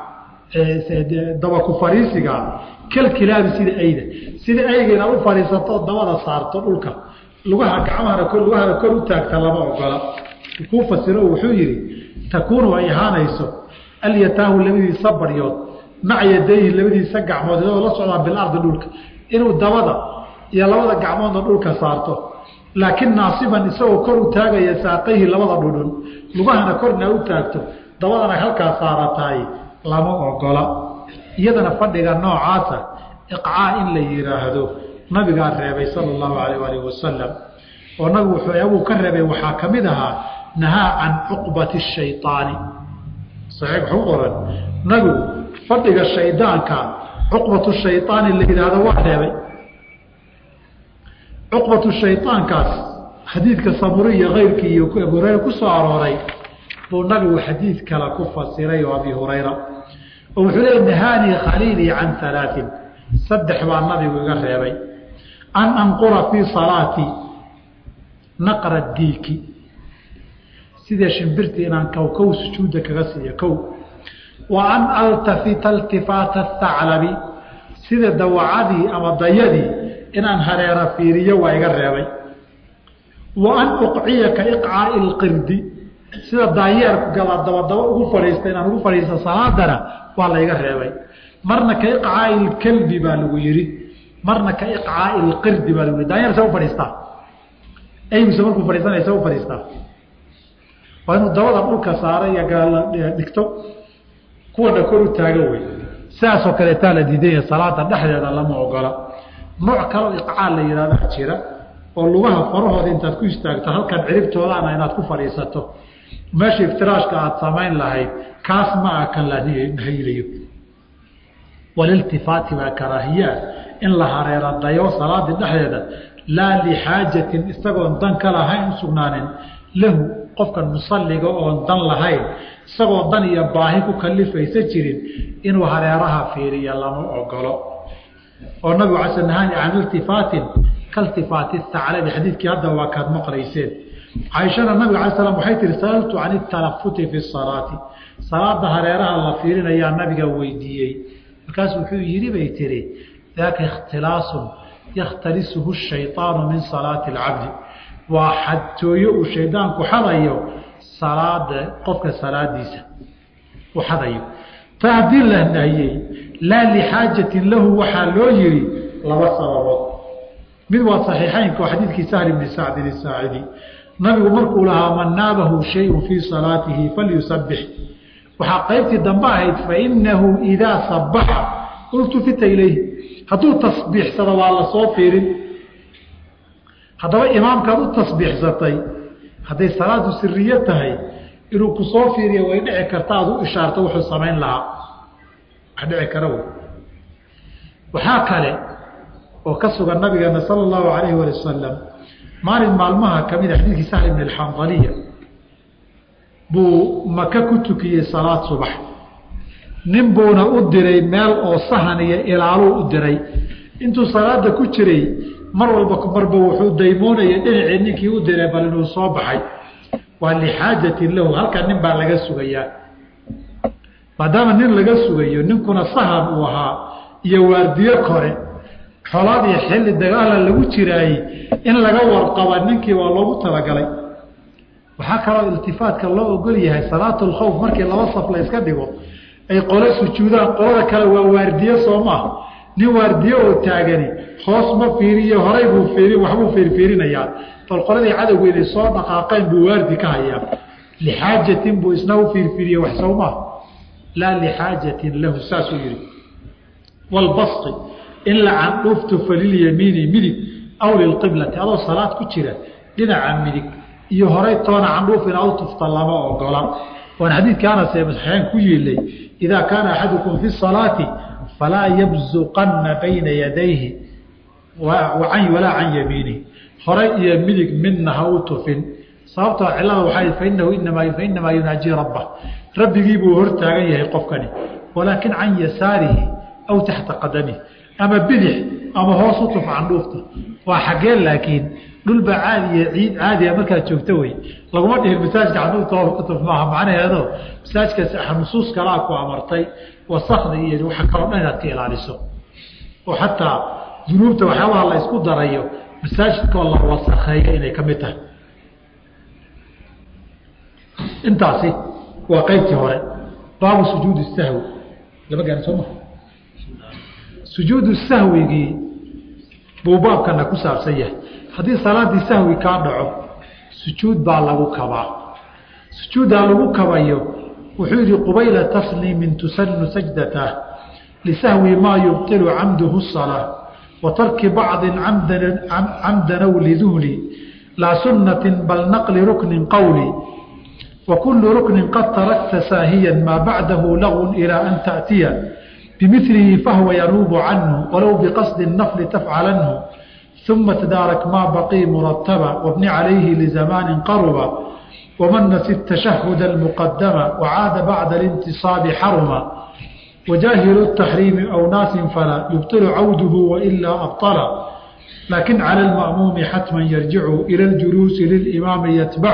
daba ku fariisiga ah kalkilaabi sida ayda sida ayga inaad u fadhiisato dabada saarto dhulka lugaha gacmahana kor lugahana kor u taagta lama ogola kuu fasiro wuxuu yihi takuunu ay ahaanayso alyataahu labadiisa baryood maca yadayhi labadiisa gacmood iyadoo la socdaa bilardi dhulka inuu dabada iyo labada gacmoodna dhulka saarto laakiin naasiban isagoo kor u taagaya saaqayhi labada dhudhun lugahana korna u taagto dabadana halkaa saaratahay lama ogola iyadana fadhiga noocaasa iqcaa in la yidhaahdo nabigaa reebay sala allahu alayh alih wasalam oo nabigu wuxuu ka reebay waxaa ka mid ahaa nahaa can cuqbati shayطaani saxiix waxu qoran nabigu fadhiga shaydaanka cuqbatu shayطaani la yidhaahdo waa reebay cuqbatu shayطaankaas xadiidka samuri iyo keyrkii iyo abu hurayra ku soo arooray buu nabigu xadiid kale ku fasiray oo abi hurayra oo wuxuu leey nahaanii khaliilii can alaain saddex baa nabigu iga reebay an anqura fii salaatii naqra diiki sida shimbirtii inaan kowkow sujuudda kaga siiyo kow wa an altafita iltifaata thaclabi sida dawacadii ama dayadii inaan hareera fiiriyo waa iga reebay wa an uqciya ka iqcaai lqirdi sida daayeerku gala dabadaba ugu fadhiista inaan ugu fadhiista salaadana waa layga reebay marna ka iqcaai lkalbi baa lagu yihi marna ka iqcaai lqirdi baa lagu yihi daayeer sa u fadhiistaa aymuse markuu fadhiisanaya sa u fadhiistaa waa inuu dabada dhulka saara iyo dhigto kuwana kor u taago wey sidaasoo kaleetaa la diidanya salaada dhexdeeda lama ogola nooc kaloo iqcaa la yihahdaa jira oo lugaha farahooda intaad ku istaagto halkan ciribtoodaana inaad ku fadhiisato meesha iftiraashka aada samayn lahayd kaas ma ah kan la nahyilayo waliltifaati baa karaahiyaa in la hareera dayo salaadii dhexdeeda laa lixaajatin isagoon dan ka lahayn u sugnaanin lahu qofkan musalliga oon dan lahayn isagoo dan iyo baahi ku kalifaysa jirin inuu hareeraha fiiriya lama ogolo oo nabigu cala nahaani can iltifaatin kaltifaati thaclabi xadiidkii hadda waa kaad maqlayseen caaishana nabiga ala slam waxay tihi sa'altu can italafuti fi salaati salaada hareeraha la fiirinayaa nabiga weydiiyey markaasu wuxuu yidhi bay tihi daaka ikhtilaasun yakhtalisuhu shayطaanu min salaati اlcabdi waa xadtooyo uu shaydaanku xadayo salaada qofka salaadiisa uu xadayo ta haddii la nahiyey laa lixaajatin lahu waxaa loo yihi laba sababood mid waa saxiixaynka oo xadiidkii sahl bni sacdin isaacidi nabigu markuu lahaa man naabahu shayun fii salaatihi falyusabbix waxaa qaybtii dambe ahayd fainahu idaa sabaxa ultufita ilayhi hadduu tasbiixsado waa la soo fiirin haddaba imaamkaad u tasbiixsatay hadday salaadu siriye tahay inuu ku soo fiiriyo way dhici karta aad u ishaarto wuxuu samayn lahaa wax dhici kara wey waxaa kale oo ka sugan nabigeena sala allahu alayhi wali wasalam maalin maalmaha ka mida xadiidkii sahl ibn alxandaliya buu maka ku tukiyey salaad subax nin buuna u diray meel oo sahan iyo ilaaluu u diray intuu salaada ku jiray mar walba marba wuxuu daymoonayay dhinacii ninkii u diray bal inuu soo baxay waa lixaajatin lahu halkan nin baa laga sugayaa maadaama nin laga sugayo ninkuna sahan uu ahaa iyo waardiyo kore xolaad iyo xilli dagaala lagu jiraayey in laga warqaba ninkii waa loogu talagalay waxaa kaloo iltifaatka loo ogol yahay salaatulkhawf markii laba saf la yska dhigo ay qole sujuudaan qolada kale waa waardiye soo maaha nin waardiye oo taagani hoos ma fiiriyo horay buu fiiri waxbuu fiirfiirinayaa bal qoladii cadowga inay soo dhaqaaqeen buu waardi ka hayaa lixaajatin buu isna u fiirfiiriye wax soo maaha laa lixaajatin lahu saasuu yihi walbasti in la candhuufto falilyamiini midig aw lilqiblati adoo salaad ku jira dhinaca midig iyo horay toona candhuuf inaad u tufta lama ogola waan xadiidka anas ee saxiixayn ku yiilay idaa kaana axadukum fi salaati falaa yabzuqanna bayna yadayhi walaa can yamiinihi horay iyo midig midna ha u tufin sababtoo cilada waxaa fainahu inamaa fainamaa yunaajii rabbah rabbigii buu hor taagan yahay qofkani walaakin can yasaarihi aw taxta qadamihi ama bidix ama hoos u tuf candhuufta waa xaggee laakiin dhulba caadiya ciid caadiya markaad joogto wey laguma dhihin masaajka candhuufta hoos ka tuf maaha macnaheedo masaajkaas nusuus kalaa ku amartay wasakda iyo waxa kaloo dhan inaad ka ilaaliso oo xataa dunuubta waxyaabaha la isku darayo masaajidkoo la wasakheeyo inay ka mid tahay intaasi waa qaybtii hore baabu sujuudi sahwi lama gaari soo maa sujuudu sahwigii buu baabkana ku saabsan yahay haddii salaadii sahwi kaa dhaco sujuud baa lagu kabaa sujuuddaa lagu kabayo wuxuu yihi qubayla tasliimin tusanu sajdatah lisahwi maa yubطilu camduhu الsalaa wa tarki bacdi camdan aw liduhli laa sunati bal naqli rukni qowli wa kulu rukni qad tarakta saahiya maa bacdahu lagw ilaa an taأtiya bimilihi fahwa yanuubu canhu walow biqasdi الnafli tafcalanhu ثuma tdaarak maa baqii murataba wabni calayhi lizamaani qaruba ومن نسي التشهد المقدم وعاد بعد الانتصاب حرما وجاهل التحريم أو ناس فلا يبطل عوده وإلا أبطل لكن على المأموم حتما يرجع إلى الجلوس للإمام يتبع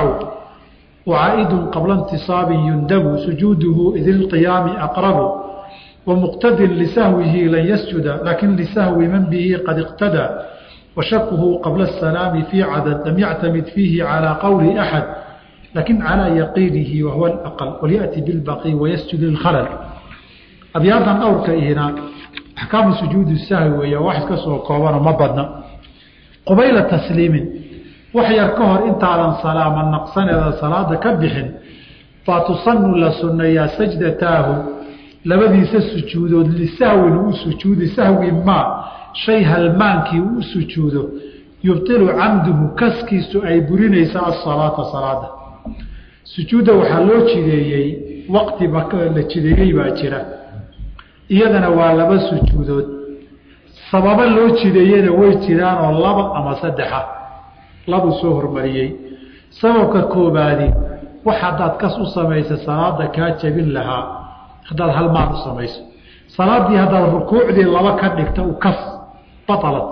وعائد قبل انتصاب يندب سجوده إذ القيام أقرب ومقتد لسهوه لن يسجد لكن لسهو من به قد اقتدى وشكه قبل السلام في عدد لم يعتمد فيه على قول أحد لكن على يقينه وهو الأقل وليأتي بالبقي ويسجد للخلل أبياضا أورك هنا أحكام سجود السهو ويا واحد كسر كوبانا ما بدنا قبيل تسليم وحير كهر انت على صلاة من نقصان إذا صلاة كبح فتصن لسنة يا سجدتاه لبدي سجود لسهو سجود سهو ما شيء هلمانكي سجوده يبطل عمده كسكيس أي برينيس الصلاة صلاة sujuudda waxaa loo jideeyey waqtiba la jideeyey baa jira iyadana waa laba sujuudood sababo loo jideeyena way jiraan oo laba ama saddexa labuu soo hormariyey sababka koobaadi wax haddaad kas u samaysa salaada kaa jabin lahaa haddaad halmaan u samayso salaaddii haddaad rukuucdii laba ka dhigta u kas batalad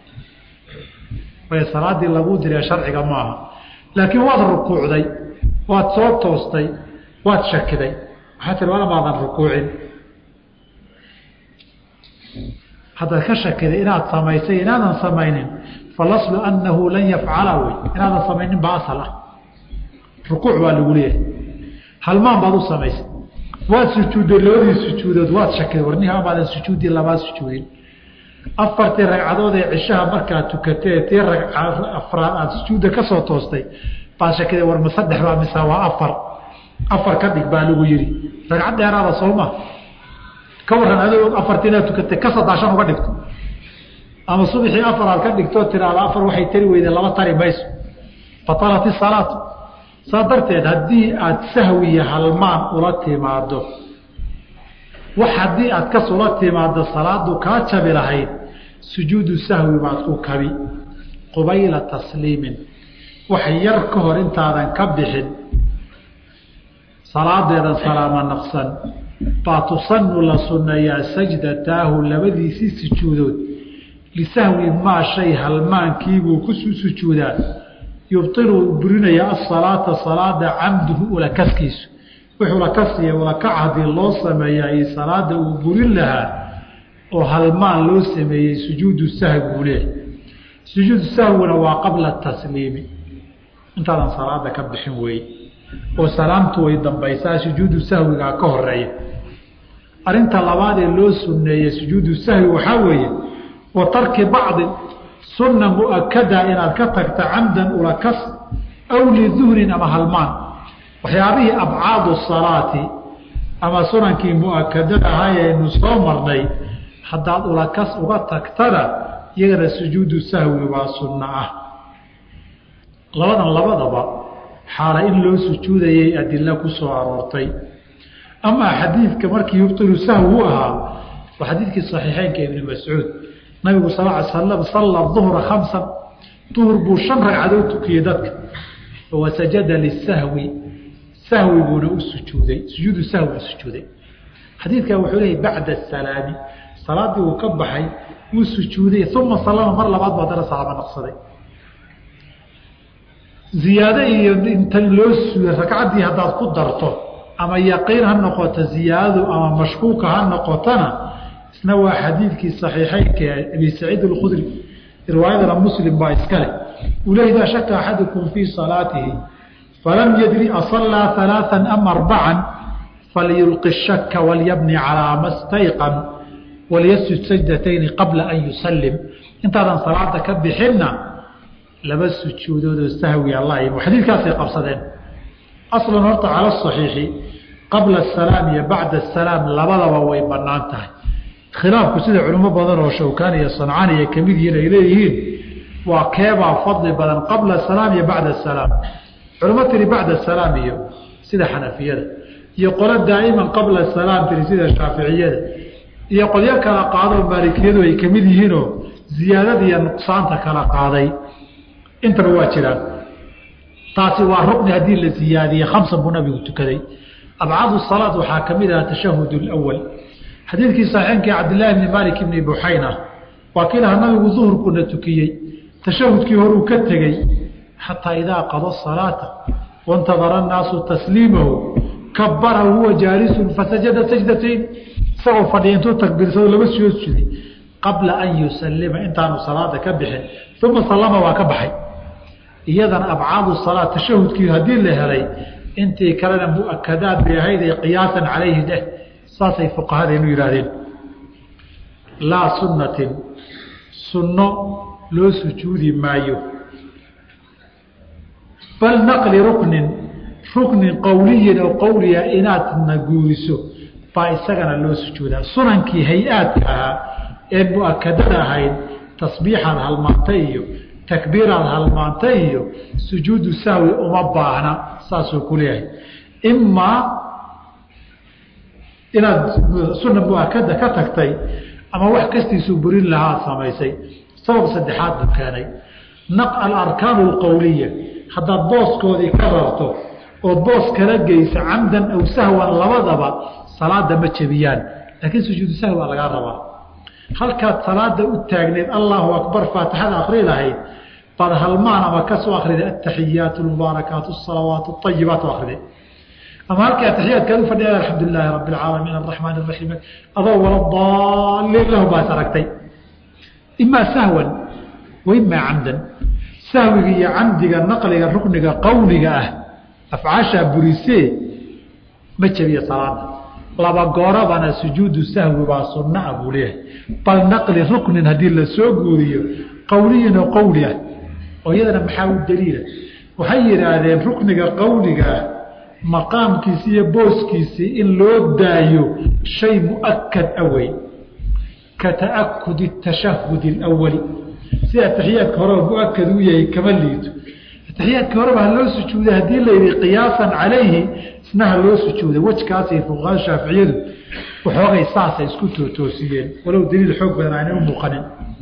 way salaaddii laguu diree sharciga maaha laakiin waad rukuucday waad soo toostay waad shakiday waxaa tir wala maadan rukuucin haddaad ka shakiday inaad samaysay inaadan samaynin falaslu annahu lan yafcala wey inaadan samaynin baa asal ah rukuuc baa lagu leeyahay halmaan baad u samaysay waad sujuudday labadii sujuudood waad shakiday warnihi amaadan sujuuddii labaad sujuudin afartii ragcadood ee cishaha markaad tukatee tii afraad aada sujuudda ka soo toostay baad shakida war ma saddex baa mise waa afar afar ka dhig baa lagu yidhi ragcad dheeraada sooma ka warran adoo afartii inaad tukatay ka sadaashan uga dhigto ama subaxii afar aad ka dhigtoo tiraada afar waxay tari weyde laba tari mayso batalat isalaatu saa darteed haddii aada sahwiya halmaan ula timaado wax haddii aad kas ula timaado salaadu kaa jabi lahayd sujuudu sahwi baad ku kabi qubayla tasliimin wax yar ka hor intaadan ka bixin salaadeedan salaama naqsan baa tusanu la sunneeyaa sajdataahu labadiisii sujuudood lisahwi maa shay halmaankiibuu ku sujuudaa yubtilu burinaya asalaata salaada camduhu ulakaskiisu wuxuu lakasiya ulakac haddii loo sameeyaa iyo salaada uu burin lahaa oo halmaan loo sameeyey sujuudu sahwi buu leehay sujuudu sahwina waa qabla tasliimi intaadan salaada ka bixin weeye oo salaamtu way dambaysaa sujuudu sahwigaa ka horeeya arinta labaad ee loo sunneeyey sujuudu sahwi waxaa weeye wa tarki bacdi sunna muakada inaad ka tagta camdan ulakas aw liduhnin ama halmaan waxyaabihii abcaadu salaati ama sunankii muakadada ahaayaynu soo marnay haddaad ulakas uga tagtana iyagana sujuudu sahwi waa sunno ah labadan labadaba xaala in loo sujuudayay adilo ku soo aroortay amaa xadiidka markii yubtilu sahwi u ahaa waa xadiidkii saxiixeynka ibni mascuud nabigu sal ly slam salla duhra khamsan duhur buu shan ragcadood tukiyey dadka wasajada lisahwi sahwi buuna u sujuuday sujuudu sahwi u sujuuday xadiidkan wuxuu leeyay bacda asalaami salaaddii uu ka baxay wuu sujuuday uma salama mar labaad buu haddana salaamo naqsaday ziyaado iyo intan loo suuday ragcaddii haddaad ku darto ama yaqiin ha noqoto ziyaadadu ama mashkuuka ha noqotona isna waa xadiidkii saxiixeynka abi saciid alkhudri riwaayadana muslim baa iskale uu leey idaa shaka axadukum fii salaatihi falam yadri asallaa alaaan am arbacan falyulqi shaka walyabni calaa ma stayqan walyasjud sajdatayni qabla an yusallim intaadan salaada ka bixinna laba sujuudoodoo sahwi alla xadiidkaasay qabsadeen aslan horta cala saxiixi qabla asalaam iyo bacda asalaam labadaba way bannaan tahay khilaafku sida culimo badan oo shawkaani iyo sancaani ay ka mid yihiin ay leeyihiin waa keebaa fadli badan qabla asalaam iyo bacda asalaam culimo tiri bacda asalaam iyo sida xanafiyada iyo qolo daa'iman qabla asalaam tiri sida shaaficiyada iyo qolyo kala qaadoo maalikiyadu ay ka mid yihiinoo ziyaadada iyo nuqsaanta kala qaaday intaba waa jiraan taasi waa rukni haddii la ziyaadiyey khamsan buu nabigu tukaday abcaadu salaad waxaa ka mid aha tashahud lwal xadiidkii saxiixenkii cabdillaahi bni maalik ibni buxayna waa kii lahaa nabigu duhurkuna tukiyey tashahudkii horuu ka tegey xataa idaa qada salaata waintadara annaasu tasliimahu kabara huwa jaalisun fasajada sajdatayn isagoo fadhiya intuu takbiirsado laba soo suday qabla an yusalima intaanu salaada ka bixin uma sallama waa ka baxay iyadana abcaadu salaa tashahudkii haddii la helay intii kalena muakadaad bay ahayd ee qiyaasan calayhi dheh saasay fuqahadeenu yihaahdeen laa sunnatin sunno loo sujuudi maayo bal naqli ruknin ruknin qowliyin oo qowliya inaad naguuriso baa isagana loo sujuudaa sunankii hay-aadka ahaa ee muakadada ahayd tasbiixaad halmaantay iyo takbiiraad halmaantay iyo sujuudu sahwi uma baahna saasuu ku leeyahay imaa inaad suna muakada ka tagtay ama wax kastiisuu burin lahaa ad samaysay sabab saddexaad buu keenay alarkaanu alqowliya haddaad booskoodii ka rarto ood boos kala geysa camdan aw sahwan labadaba salaada ma jebiyaan laakiin sujuudu sahwi waa lagaa rabaa halkaad salaada u taagneed allahu akbar faatixada akri lahayd baad halmaan ama kasoo akrida ataxiyaat mubaarakaat salawaat ayibaat akrida ama halkii ataxiyaadkaad u fadhiya alxamdu lilaahi rabi alcaalamiin araxmaan raxiim adoo wala daaliin lahu baas aragtay imaa sahwan wa imaa camdan sahwiga iyo camdiga naqliga rukniga qowliga ah afcaashaa burisee ma jebiya salaada laba goorabana sujuudu sahwi baa sunna a buu leeyahay bal naqli ruknin haddii la soo guuriyo qowliyin oo qowli ah oo iyadana maxaa u daliila waxay yidhaahdeen rukniga qowligaah maqaamkiisi iyo booskiisii in loo daayo shay mu'akad awey ka ta'akudi tashahudi alawali si ataxiyaadka horeba muakad u yahay kama liito ataxiyaadkii horeba ha loo sujuuday haddii la yidhi qiyaasan calayhi isna ha loo sujuuday wejkaasay fuqahaa shaaficiyadu waxoogay saasay isku tootoosiyeen walow daliil xoog badan aanay u muuqanin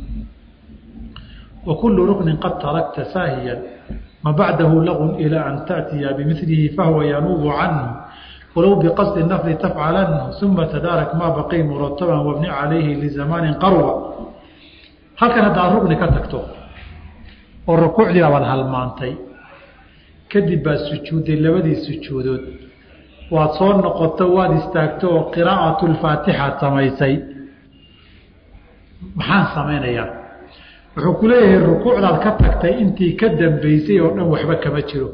wa kullu ruknin qad tarakta saahiyan ma bacdahu lagun ilaa an taأtiya bimilihi fahuwa yanuubu canhu walow biqasdi nafli tafcalanhu uma tadaarak maa baqi murataban wabni calayhi lizamaanin qarwa halkan haddaad rukni ka tagto oo rukuucdii abaad halmaantay kadib baad sujuudday labadii sujuudood waad soo noqoto waad istaagto oo qiraa'atu lfaatixaad samaysay maxaan samaynayaa wuxuu ku leeyahay rukuucdaad ka tagtay intii ka dambeysay oo dhan waxba kama jiro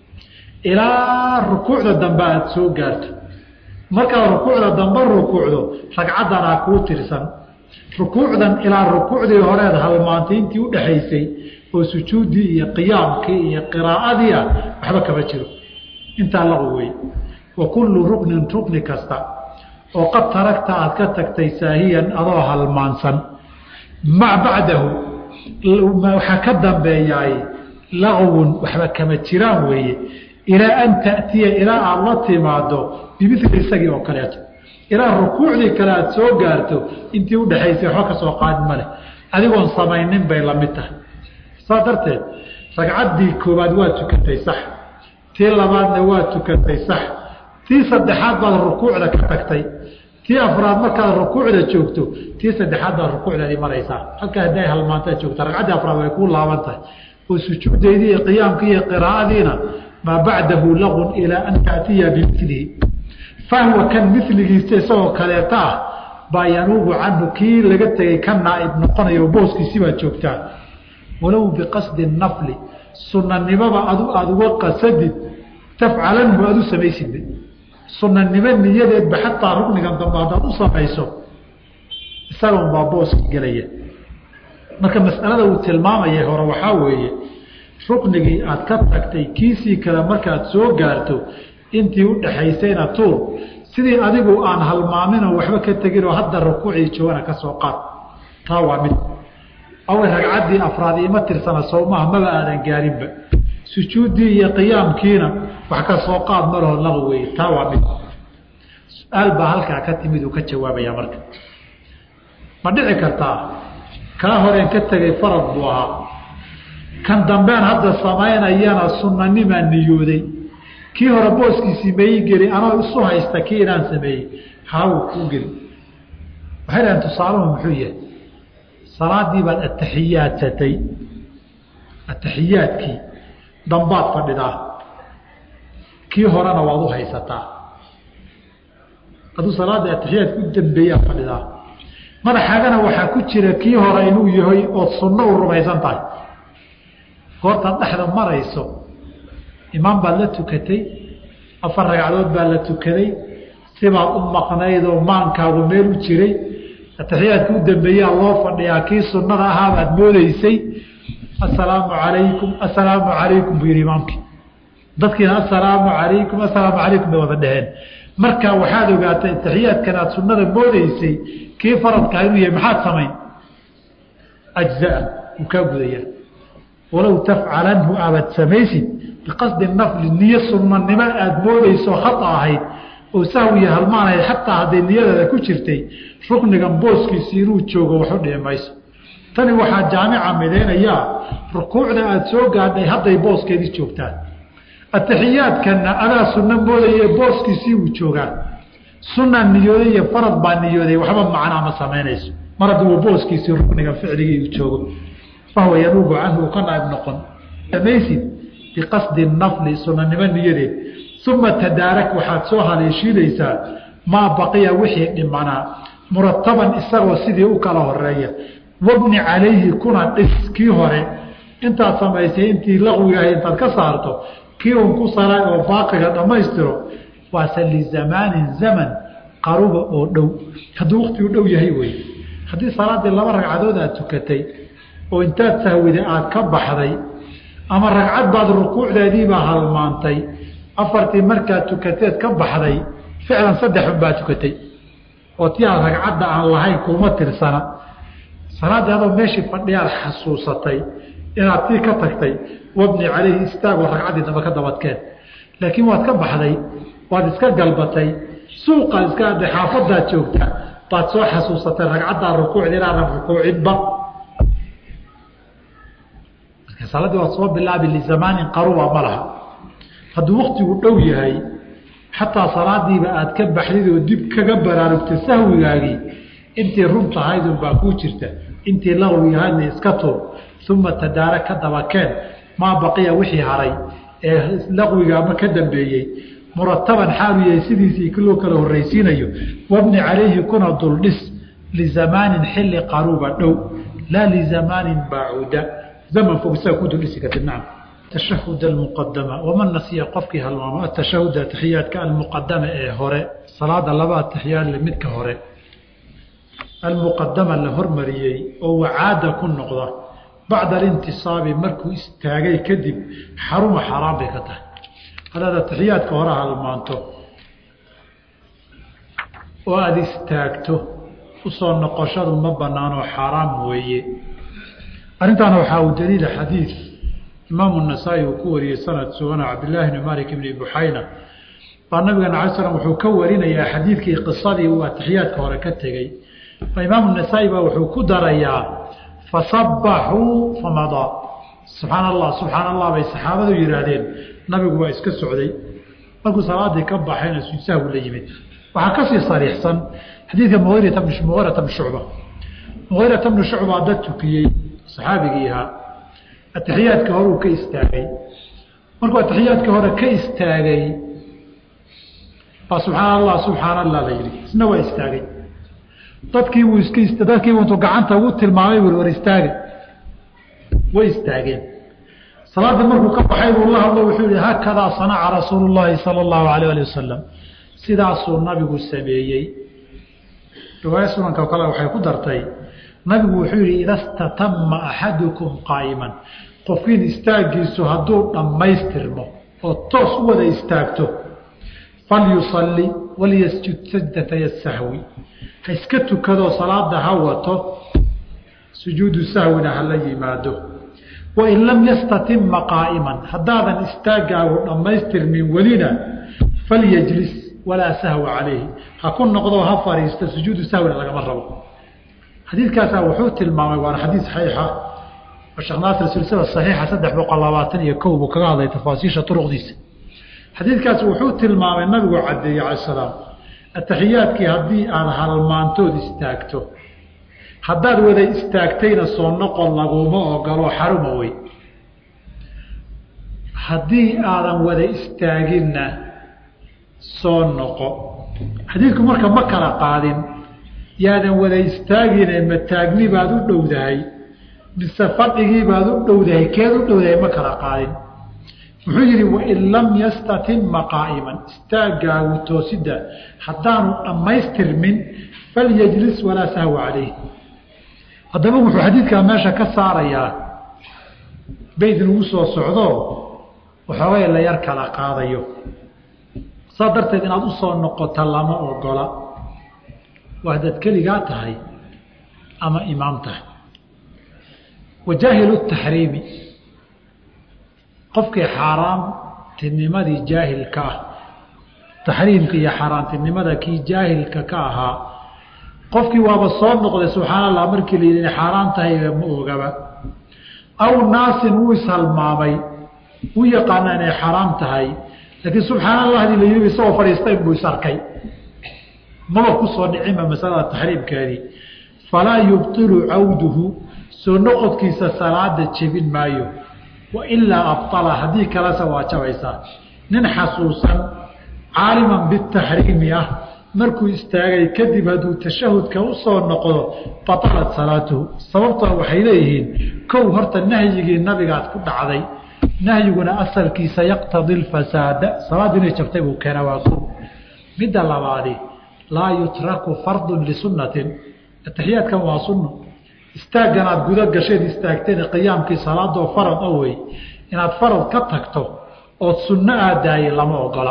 ilaa rukuucda dambe aada soo gaarto markaad rukuucda dambe rukuucdo ragcaddanaa kuu tirsan rukuucdan ilaa rukuucdii horeed halmaantay intii udhaxaysay oo sujuuddii iyo qiyaamkii iyo qiraa'adii ah waxba kama jiro intaa laqu wey wa kullu ruknin rukni kasta oo qad taragta aad ka tagtay saahiyan adoo halmaansan mac bacdahu waxaa ka dambeeyaay laqwun waxba kama jiraan weeye ilaa an ta'tiya ilaa aada la timaado bimili isagii oo kaleeto ilaa rukuucdii kale aada soo gaarto intii udhaxaysay waxba ka soo qaadin ma leh adigoon samaynin bay la mid tahay saas darteed ragcaddii koowaad waa tukatay sax tii labaadna waa tukatay sax tii saddexaad baad rukuucda ka tagtay tii afraad markaad rukuucda joogto tii saddexaad baad rukuucdaadii maraysaa halkaa hadday halmaantaad joogta ragcaddii afraad way kuu laaban tahay oo sujuuddeydii iyo qiyaamkii iyo qiraa'adiina maa bacdahu laqun ilaa an ta'tiya bimilihi fahwa kan miligiisa isagoo kaleeta ah baa yanuubu canhu kii laga tegay ka naaib noqonayo booskiisii baad joogtaa walow biqasdi nafli sunanimaba adu aada uga qasadid tafcalanhu aada u samaysid sunanimo niyadeedba xataa ruknigan dambe haddaad u samayso isagoon baa booski gelaya marka masalada uu tilmaamayay hore waxaa weeye ruknigii aad ka tagtay kiisii kale markaad soo gaarto intii u dhaxaysayna tuur sidii adigu aan halmaaminoo waxba ka teginoo hadda rukuucii joogana ka soo qaad taa waa mid away ragcaddii afraad ima tirsana sowmaha maba aadan gaarinba sujuuddii iyo qiyaamkiina wax ka soo qaad malaho laqi wey taa waa mid su-aal baa halkaa ka timid uu ka jawaabaya marka ma dhici kartaa kaa horeen ka tegay farad buu ahaa kan dambeen hadda samaynayana sunanimaa niyooday kii hore booskiisii maii geli anoo isu haysta kii inaan sameeyey haawu kuu geli waxay dhahen tusaaluhu muxuu yahay salaadii baad atixiyaadsatay atixiyaadkii dambaad fadhidaa kii horena waad u haysataa aduu salaada atixiyaadka u dambeeyaa fadhidaa madaxaagana waxaa ku jira kii hore inuu yahay ood sunno u rumaysan tahay goortaad dhexda marayso imaam baad la tukatay afar ragcadood baa la tukaday sibaad u maqnayd oo maankaagu meel u jiray atixiyaadka u dambeeyaa loo fadhiyaa kii sunnada ahaa baad moodeysay assalaamu calaykum assalaamu calaykum buu yidhi imaamkii dadkiina assalaamu calaykum assalaamu calaykum bay wada dheheen marka waxaad ogaatay atixiyaadkan aad sunnada moodeysay kii faradkaa inuu yahay maxaad samayn ajzaa wuu kaa gudayaa walow tafcalanhu aabad samaysid biqasdi nafli niyo sunnanimo aada moodeyso khata ahayd oo sahwiya halmaanahayd xataa hadday niyadaada ku jirtay ruknigan booskiisi inuu joogo waxu dhihi mayso tani waxaa jaamica midaynayaa rukuucda aada soo gaadhay hadday booskeedii joogtaan atixiyaadkanna adaa sunno moodaye booskiisii uu joogaa sunna niyooday iyo farad baa niyooday waxba macnaa ma samaynayso mar hadduu booskiisii ruknigan ficligii uu joogo fahuwa yanuubu canhu uu ka naaib noqon samaysid biqasdi nafli sunanimo niyadeed uma tadaarak waxaad soo haleeshiinaysaa maa baqiya wixii dhimanaa murataban isagoo sidii u kala horeeya wabni calayhi kuna dhis kii hore intaad samaysay intii laqwigahay intaad ka saarto kii un ku sara oo baaqiga dhammaystiro waase lizamaanin zaman qaruba oo dhow hadduu waktigu dhow yahay wey haddii salaaddii laba ragcadood aad tukatay oo intaad sahwiday aad ka baxday ama ragcad baad rukuucdeediibaa halmaantay afartii markaad tukateed ka baxday ficlan saddexun baad tukatay oo ti aad ragcadda aan lahayn kuma tirsana salaaddii adoo meeshii fadhiyaad xasuusatay inaad tii ka tagtay wabni calayhi istaagoo ragcaddii damba ka dabadkeen laakiin waad ka baxday waad iska galbatay suuqaad iska adday xaafadaad joogtaa baad soo xasuusatay ragcaddaa rukuucda inaadan rukuucinba marka salaaddii waad soo bilaabi lizamaanin qaruba ma laha hadduu waktigu dhow yahay xataa salaadiiba aad ka baxdid oo dib kaga baraarugtay sahwigaagii intii run tahaydun baa kuu jirta intii laqwigahaydna iska tuur uma tadaara ka dabakeen maa baqiya wixii haray ee laqwiga ama ka dambeeyey murataban xaalu yahay sidiisii loo kala horraysiinayo wabni calayhi kuna duldhis lizamaanin xilli qaruuba dhow laa lizamaanin baacuuda zaman fog isaga ku duldhisi kartid nacam tashahud almuqadama waman nasiya qofkii halmaamo atashahud ataxiyaadka almuqadama ee hore salaada laba ataxiyaad le midka hore almuqadama la hormariyey oo wacaada ku noqda bacda alintisaabi markuu istaagay kadib xaruma xaaraan bay ka tahay haddaad ataxiyaadka hore halmaanto oo aada istaagto usoo noqoshadu ma banaanoo xaaraam weeye arrintaana waxaa uu daliila xadiid imaamu nasaa-i uu ku wariyey sanad sugana cabdillaahi bni malik bni buxayna baa nabigeena alay slam wuxuu ka warinayaa xadiidkii qisadii uu atixiyaadka hore ka tegey imaamu nasaa-i baa wuxuu ku darayaa fasabaxuu famadaa subxaan allah subxaan allah bay saxaabadu yihaahdeen nabigu waa iska socday markuu salaadii ka baxayna sahwi la yimid waxaa kasii sariixsan xadiidka muirata muirata bni shucba muirata bni shucba dad tukiyey saxaabigii ahaa atixiyaadka hore uu ka istaagay markuu atixiyaadka hore ka istaagay baa subxaan allah subxaan allah la yidhi isna waa istaagay dadkii buu iska dadkiibu intuu gacanta ugu tilmaamay bui war istaagay way istaageen salaada markuu ka baxay buu la hadlo wuxuu yihi haakadaa sanaca rasuulu llaahi sala allahu alayh ali wasalam sidaasuu nabigu sameeyey riwaaya sunanka kale waxay ku dartay nabigu wuxuu yihi ida statama axadukum qaa'iman qofkiin istaagiisu hadduu dhammaystirmo oo toos u wada istaagto falyusalli walyasjud sajdatay sahwi ha iska tukadoo salaada ha wato sujuudu sahwina hala yimaado wain lam yastatima qaa'iman haddaadan istaagaagu dhammaystirmin welina falyajlis walaa sahwa calayhi ha ku noqdoo ha fadhiisto sujuudu sahwina lagama rabo xadiidkaasaa wuxuu tilmaamay waana xadiid saxiixa oo sheekh naasir silsila saxiixa saddex boqol labaatan iyo kow buu kaga hadlay tafaasiisha turuqdiisa xadiidkaas wuxuu tilmaamay nabigu caddeeyey cala salaam ataxiyaadkii haddii aad halmaantood istaagto haddaad wada istaagtayna soo noqon laguma ogolo xaruma wey haddii aadan wada istaaginna soo noqo xadiidku marka ma kala qaadin yaadan wada istaagine mataagni baad u dhowdahay mise fadhigii baad u dhowdahay keed u dhowdahay ma kala qaadin wuxuu yidhi wain lam yastatima qaa'iman istaagaagu toosidda haddaanu dhammaystirmin falyajlis walaa sahwa calayh haddaba wuxuu xadiidkaa meesha ka saarayaa beyd lagu soo socdo waxoogay la yar kala qaadayo saa darteed inaad u soo noqota lama ogola waa haddaad keligaa tahay ama imaam tahay wajaahilu taxriimi qofkii xaaraamtinimadii jaahilka ah taxriimka iyo xaaraamtinimada kii jaahilka ka ahaa qofkii waaba soo noqday subxaan allah markii la yidhi inay xaaraan tahay ma ogaba aw naasin wuu ishalmaamay wuu yaqaanaa inay xaaraam tahay laakiin subxaan allahdii la yidhi isagoo fadhiista inbuu is arkay maba ku soo dhicinba masalada taxriimkeedii falaa yubtilu cawduhu soo noqodkiisa salaada jebin maayo wailaa abala haddii kalese waa jabaysaa nin xasuusan caaliman bitaxriimi ah markuu istaagay kadib hadduu tashahudka u soo noqdo batalat salaatuhu sababtoo waxay leeyihiin kow horta nahyigii nabigaad ku dhacday nahyiguna asalkiisa yaqtadi lfasaada salaaddu inay jabtay buu keena waa ko midda labaadi laa yutraku fardun lisunnatin ataxiyaadkan waa sunno istaaggan aad guda gasheed istaagteen qiyaamkii salaadoo farad a wey inaad farad ka tagto ood sunno aadaayay lama ogola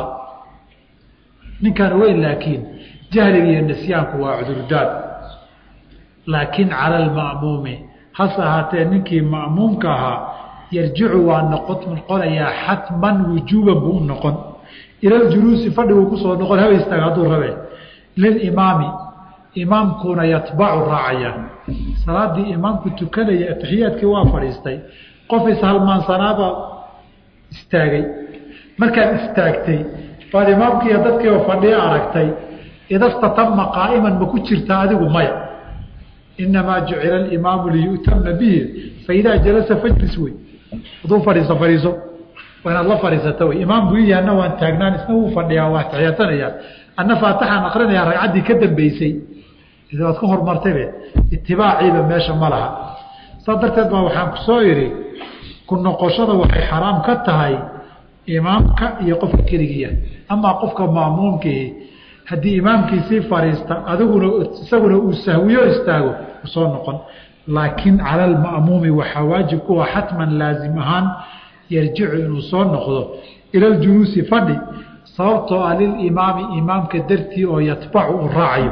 ninkan weyn laakiin jahliga iyo nisyaanku waa cudurdaad laakiin cala alma'muumi hase ahaatee ninkii ma'muumka ahaa yarjicu waa noqonayaa xatman wujuuban buu u noqon ilaljuluusi fadhiguu kusoo noqon haba istaaga hadduu rabe lilimaami imaamkuna yatbacu raacaya salaadii imaamku tukanaya atixiyaadkii waa fadhiistay qof ishalmaansanaaba istaagay markaad istaagtay baad imaamkiiyo dadkiiba fadhiyo aragtay idastatama qaa'iman ma ku jirtaa adigu maya inamaa jucila alimaamu liyu'tama bihi faidaa jalasa fajlis wey hadduu fadhiiso fadhiiso waa inaad la fadhiisata wey imaam buu ii anna waan taagnaan isna wuu fadhiyaa waa taxiyaatanaya anna faatixaan akrinayaa ragcaddii ka dambeysay waad ka hormartaybe itibaaciiba meesha ma laha saas darteed baa waxaan ku soo idhi ku noqoshada waxay xaraam ka tahay imaamka iyo qofka keligiia amaa qofka ma'muumkihi haddii imaamkiisii fadhiista adiguna isaguna uu sahwiyo istaago usoo noqon laakiin cala alma'muumi waxaa waajib kuwa xatman laasim ahaan yarjicu inuu soo noqdo ila ljuluusi fadhi sababtoo ah lilimaami imaamka dartii oo yatbacu uu raacayo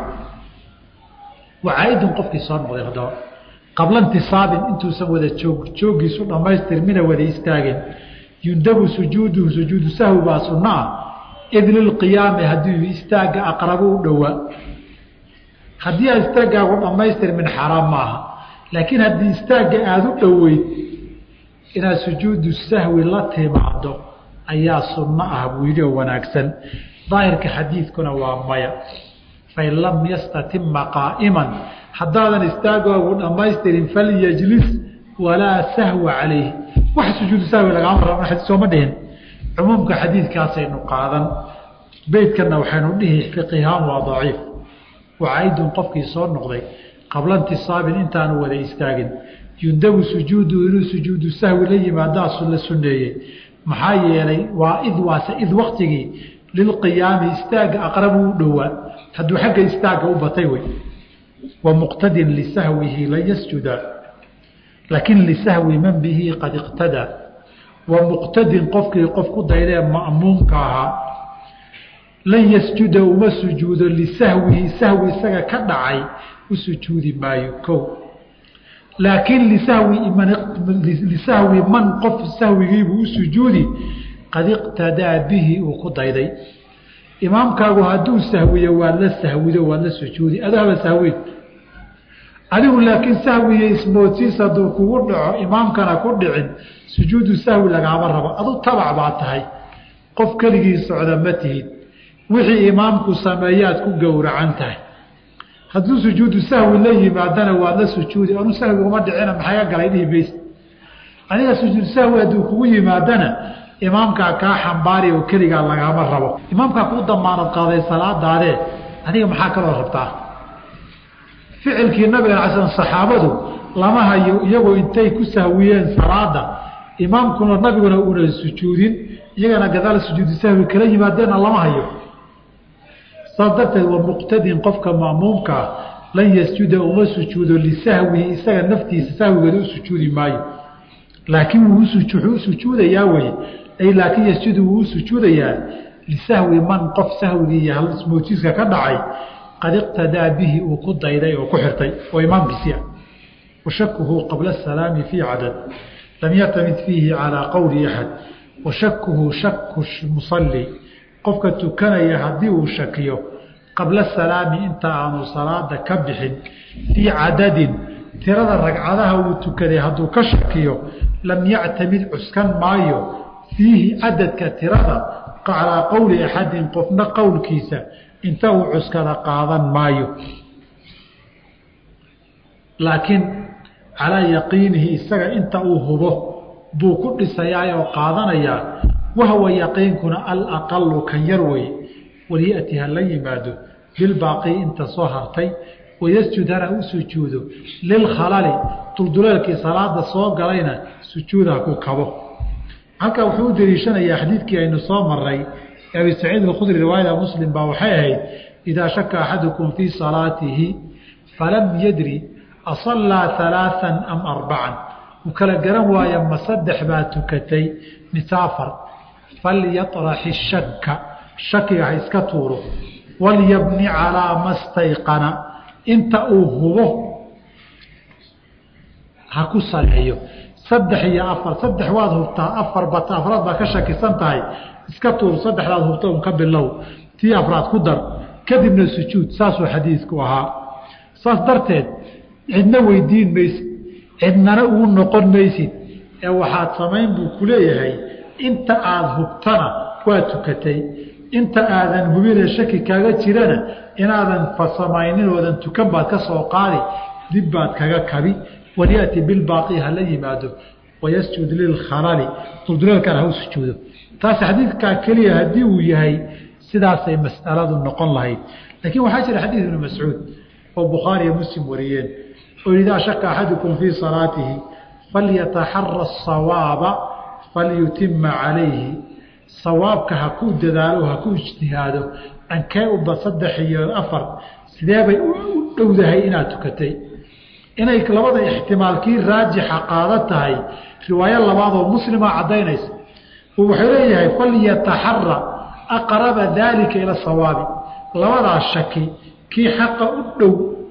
wacaaidun qofkii soo noqday haddaba qabla intisaabin intuusan wada joog joogiisu dhammaystirmina wada istaagin yundabu sujuuduhu sujuudu sahwi baa sunno ah id lilqiyaami haddii istaagga aqrabu u dhowaa haddii a istaaggaagu dhammaystirmin xaraam maaha laakiin haddii istaagga aada u dhoweyd inaad sujuudu sahwi la timaado ayaa sunno ah buu yidhi oo wanaagsan daahirka xadiidkuna waa maya fain lam yastatima qaa'iman haddaadan istaagoogu dhammaystirin falyajlis walaa sahwa calayh wax sujuudu sahwi lagama raba xadii sooma dhihin cumuumka xadiidkaasaynu qaadan beytkana waxaynu dhihi fiqihaan waa daciif wacaidun qofkii soo noqday qabla intisaabin intaanu wada istaagin yundabu sujuudu inuu sujuudu sahwi la yimaadaasu la suneeyey maxaa yeelay waa id waase id waktigii lilqiyaami istaagga aqrabu u dhowaa hadduu xagga istaagga u batay wey wa muqtadin lisahwihi lan yasjuda laakiin lisahwi man bihi qad iqtadaa wa muqtadin qofkii qof ku daydee ma'muumka ahaa lan yasjuda uma sujuudo lisahwihi sahwi isaga ka dhacay u sujuudi maayo ko laakiin lisahwi lisahwi man qof sahwigiibuu u sujuudi qad iqtadaa bihi uu ku dayday imaamkaagu hadduu sahwiyo waad la sahwido waad la sujuudi adahaba sahweyn adigu laakiin sahwiyo ismoodsiis hadduu kugu dhaco imaamkana ku dhicin sujuudu sahwi lagaama rabo adu tabac baa tahay qof keligii socda ma tihid wixii imaamku sameeyaad ku gowracan tahay hadduu sujuudu sahwi la yimaadana waad la sujuudi anu sahwi uma dhicina maxaga galay dhihi mays aniga sujuudu sahwi hadduu kugu yimaadana imaamkaa kaa xambaari oo keligaa lagaama rabo imaamkaa kuu damaanad qaaday salaadaadee adiga maxaa kaloo rabtaa ficilkii nabiga ala slam saxaabadu lama hayo iyagoo intay ku sahwiyeen salaada imaamkuna nabiguna una sujuudin iyagana gadaal sujuudu sahwi kala yimaadeenna lama hayo saas darteed wa muqtadin qofka ma'muumkaa lan yasjuda uma sujuudo lisahwihi isaga naftiisa sahwigeeda u sujuudi maayo laakiin wuu u sujuudayaa weye ay laakiin yasjudu wuu u sujuudayaa lisahwi man qof sahwigii iyo ismoodsiiska ka dhacay qad iqtadaa bihi uu ku dayday oo ku xirtay oo imaamkiisii ah washakuhu qabla asalaami fii cadad lam yactamid fiihi calaa qowli axad washakuhu shaku musalli qofka tukanaya haddii uu shakiyo qabla salaami inta aanu salaada ka bixin fii cadadin tirada ragcadaha uu tukaday hadduu ka shakiyo lam yactamid cuskan maayo fiihi cadadka tirada calaa qowli axadin qofna qowlkiisa inta uu cuskada qaadan maayo laakiin calaa yaqiinihi isaga inta uu hubo buu ku dhisayaa oo qaadanayaa wahwa yaqiinkuna alaqalu kan yar wey waliyati ha la yimaado bilbaaqi inta soo hartay wayasjud hana u sujuudo lilkhalali dulduleelkii salaada soo galayna sujuuda ku kabo halkaa wuxuu u daliishanayaa xadiidkii aynu soo maray abi saciid alkhudri riwaayada muslim baa waxay ahayd idaa shaka axadukum fii salaatihi falam yadri asallaa alaaan am arbacan uu kala garan waaya ma saddex baa tukatay mise afar falyaطraxi shaka shakiga ha iska tuuro walyabni calaa ma stayqana inta uu hubo ha ku saleeyo saddex iyo afar saddex waad hubtaa afar bat afraad baa ka shakisan tahay iska tuur saddexdaad hubta un ka bilow tii afraad ku dar kadibna sujuud saasuu xadiidku ahaa saas darteed cidna weydiin maysid cidnana ugu noqon maysid ee waxaad samayn buu ku leeyahay inta aada hubtana waa tukatay inta aadan hubinee shaki kaaga jirana inaadan fasamaynin oodan tukan baad ka soo qaadi dib baad kaga kabi walyaati bilbaaqi hala yimaado wayasjud lilkhalali dulduleelkana ha u sujuudo taas xadiidkaa keliya haddii uu yahay sidaasay mas'aladu noqon lahayd laakiin waxaa jira xadiid ibnu mascuud oo bukhaariyo muslim wariyeen oo idaa shaka axadukum fii salaatihi falyataxara asawaaba falyutima calayhi sawaabka ha ku dadaalo ha ku ijtihaado dhankee uba saddex iyo afar sidee bay u dhowdahay inaad tukatay inay labada ixtimaalkii raajixa qaada tahay riwaayo labaadoo muslima caddaynaysa wuxuu leeyahay falyataxara aqraba daalika ila sawaabi labadaa shaki kii xaqa u dhow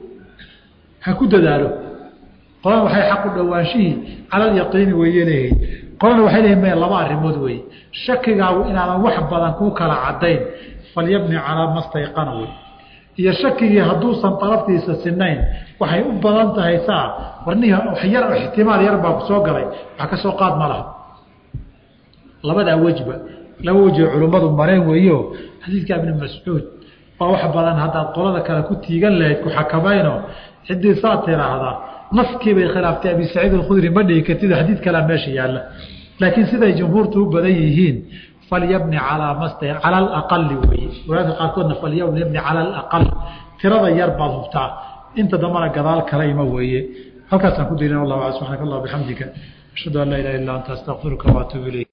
ha ku dadaalo qolana waxay xaq u dhowaanshihii cala alyaqiini weeye leeyihiin qolana waxay leeyihin me laba arrimood weeye shakigaagu inaadan wax badan kuu kala caddayn falyabni calaa mastayqana wey iyo shakigii hadduusan daraftiisa sinayn waxay u badan tahay saa warnihi yar ixtimaal yar baa ku soo galay wax ka soo qaad ma laha labadaa wejba laba wejoo culummadu mareen weeyo xadiidka ibni mascuud baa wax badan haddaad qolada kale ku tiigan lahayd ku xakamayno ciddii saa tiraahdaa naskii bay khilaaftay abi saciid alkhudri ma dhihi kartid xadiid kalea meesha yaalla laakiin siday jumhuurtu u badan yihiin falyabni calaa masta cala alaqali weeye walaadka qaarkoodna falyabni cala alaqal tirada yar baad hubtaa inta dambana gadaal kala ima weeye halkaasaan ku daylin wallah subxanak allah bixamdika ashhadu an laa ilaha illa anta astaqfiruka waatuubu ilayk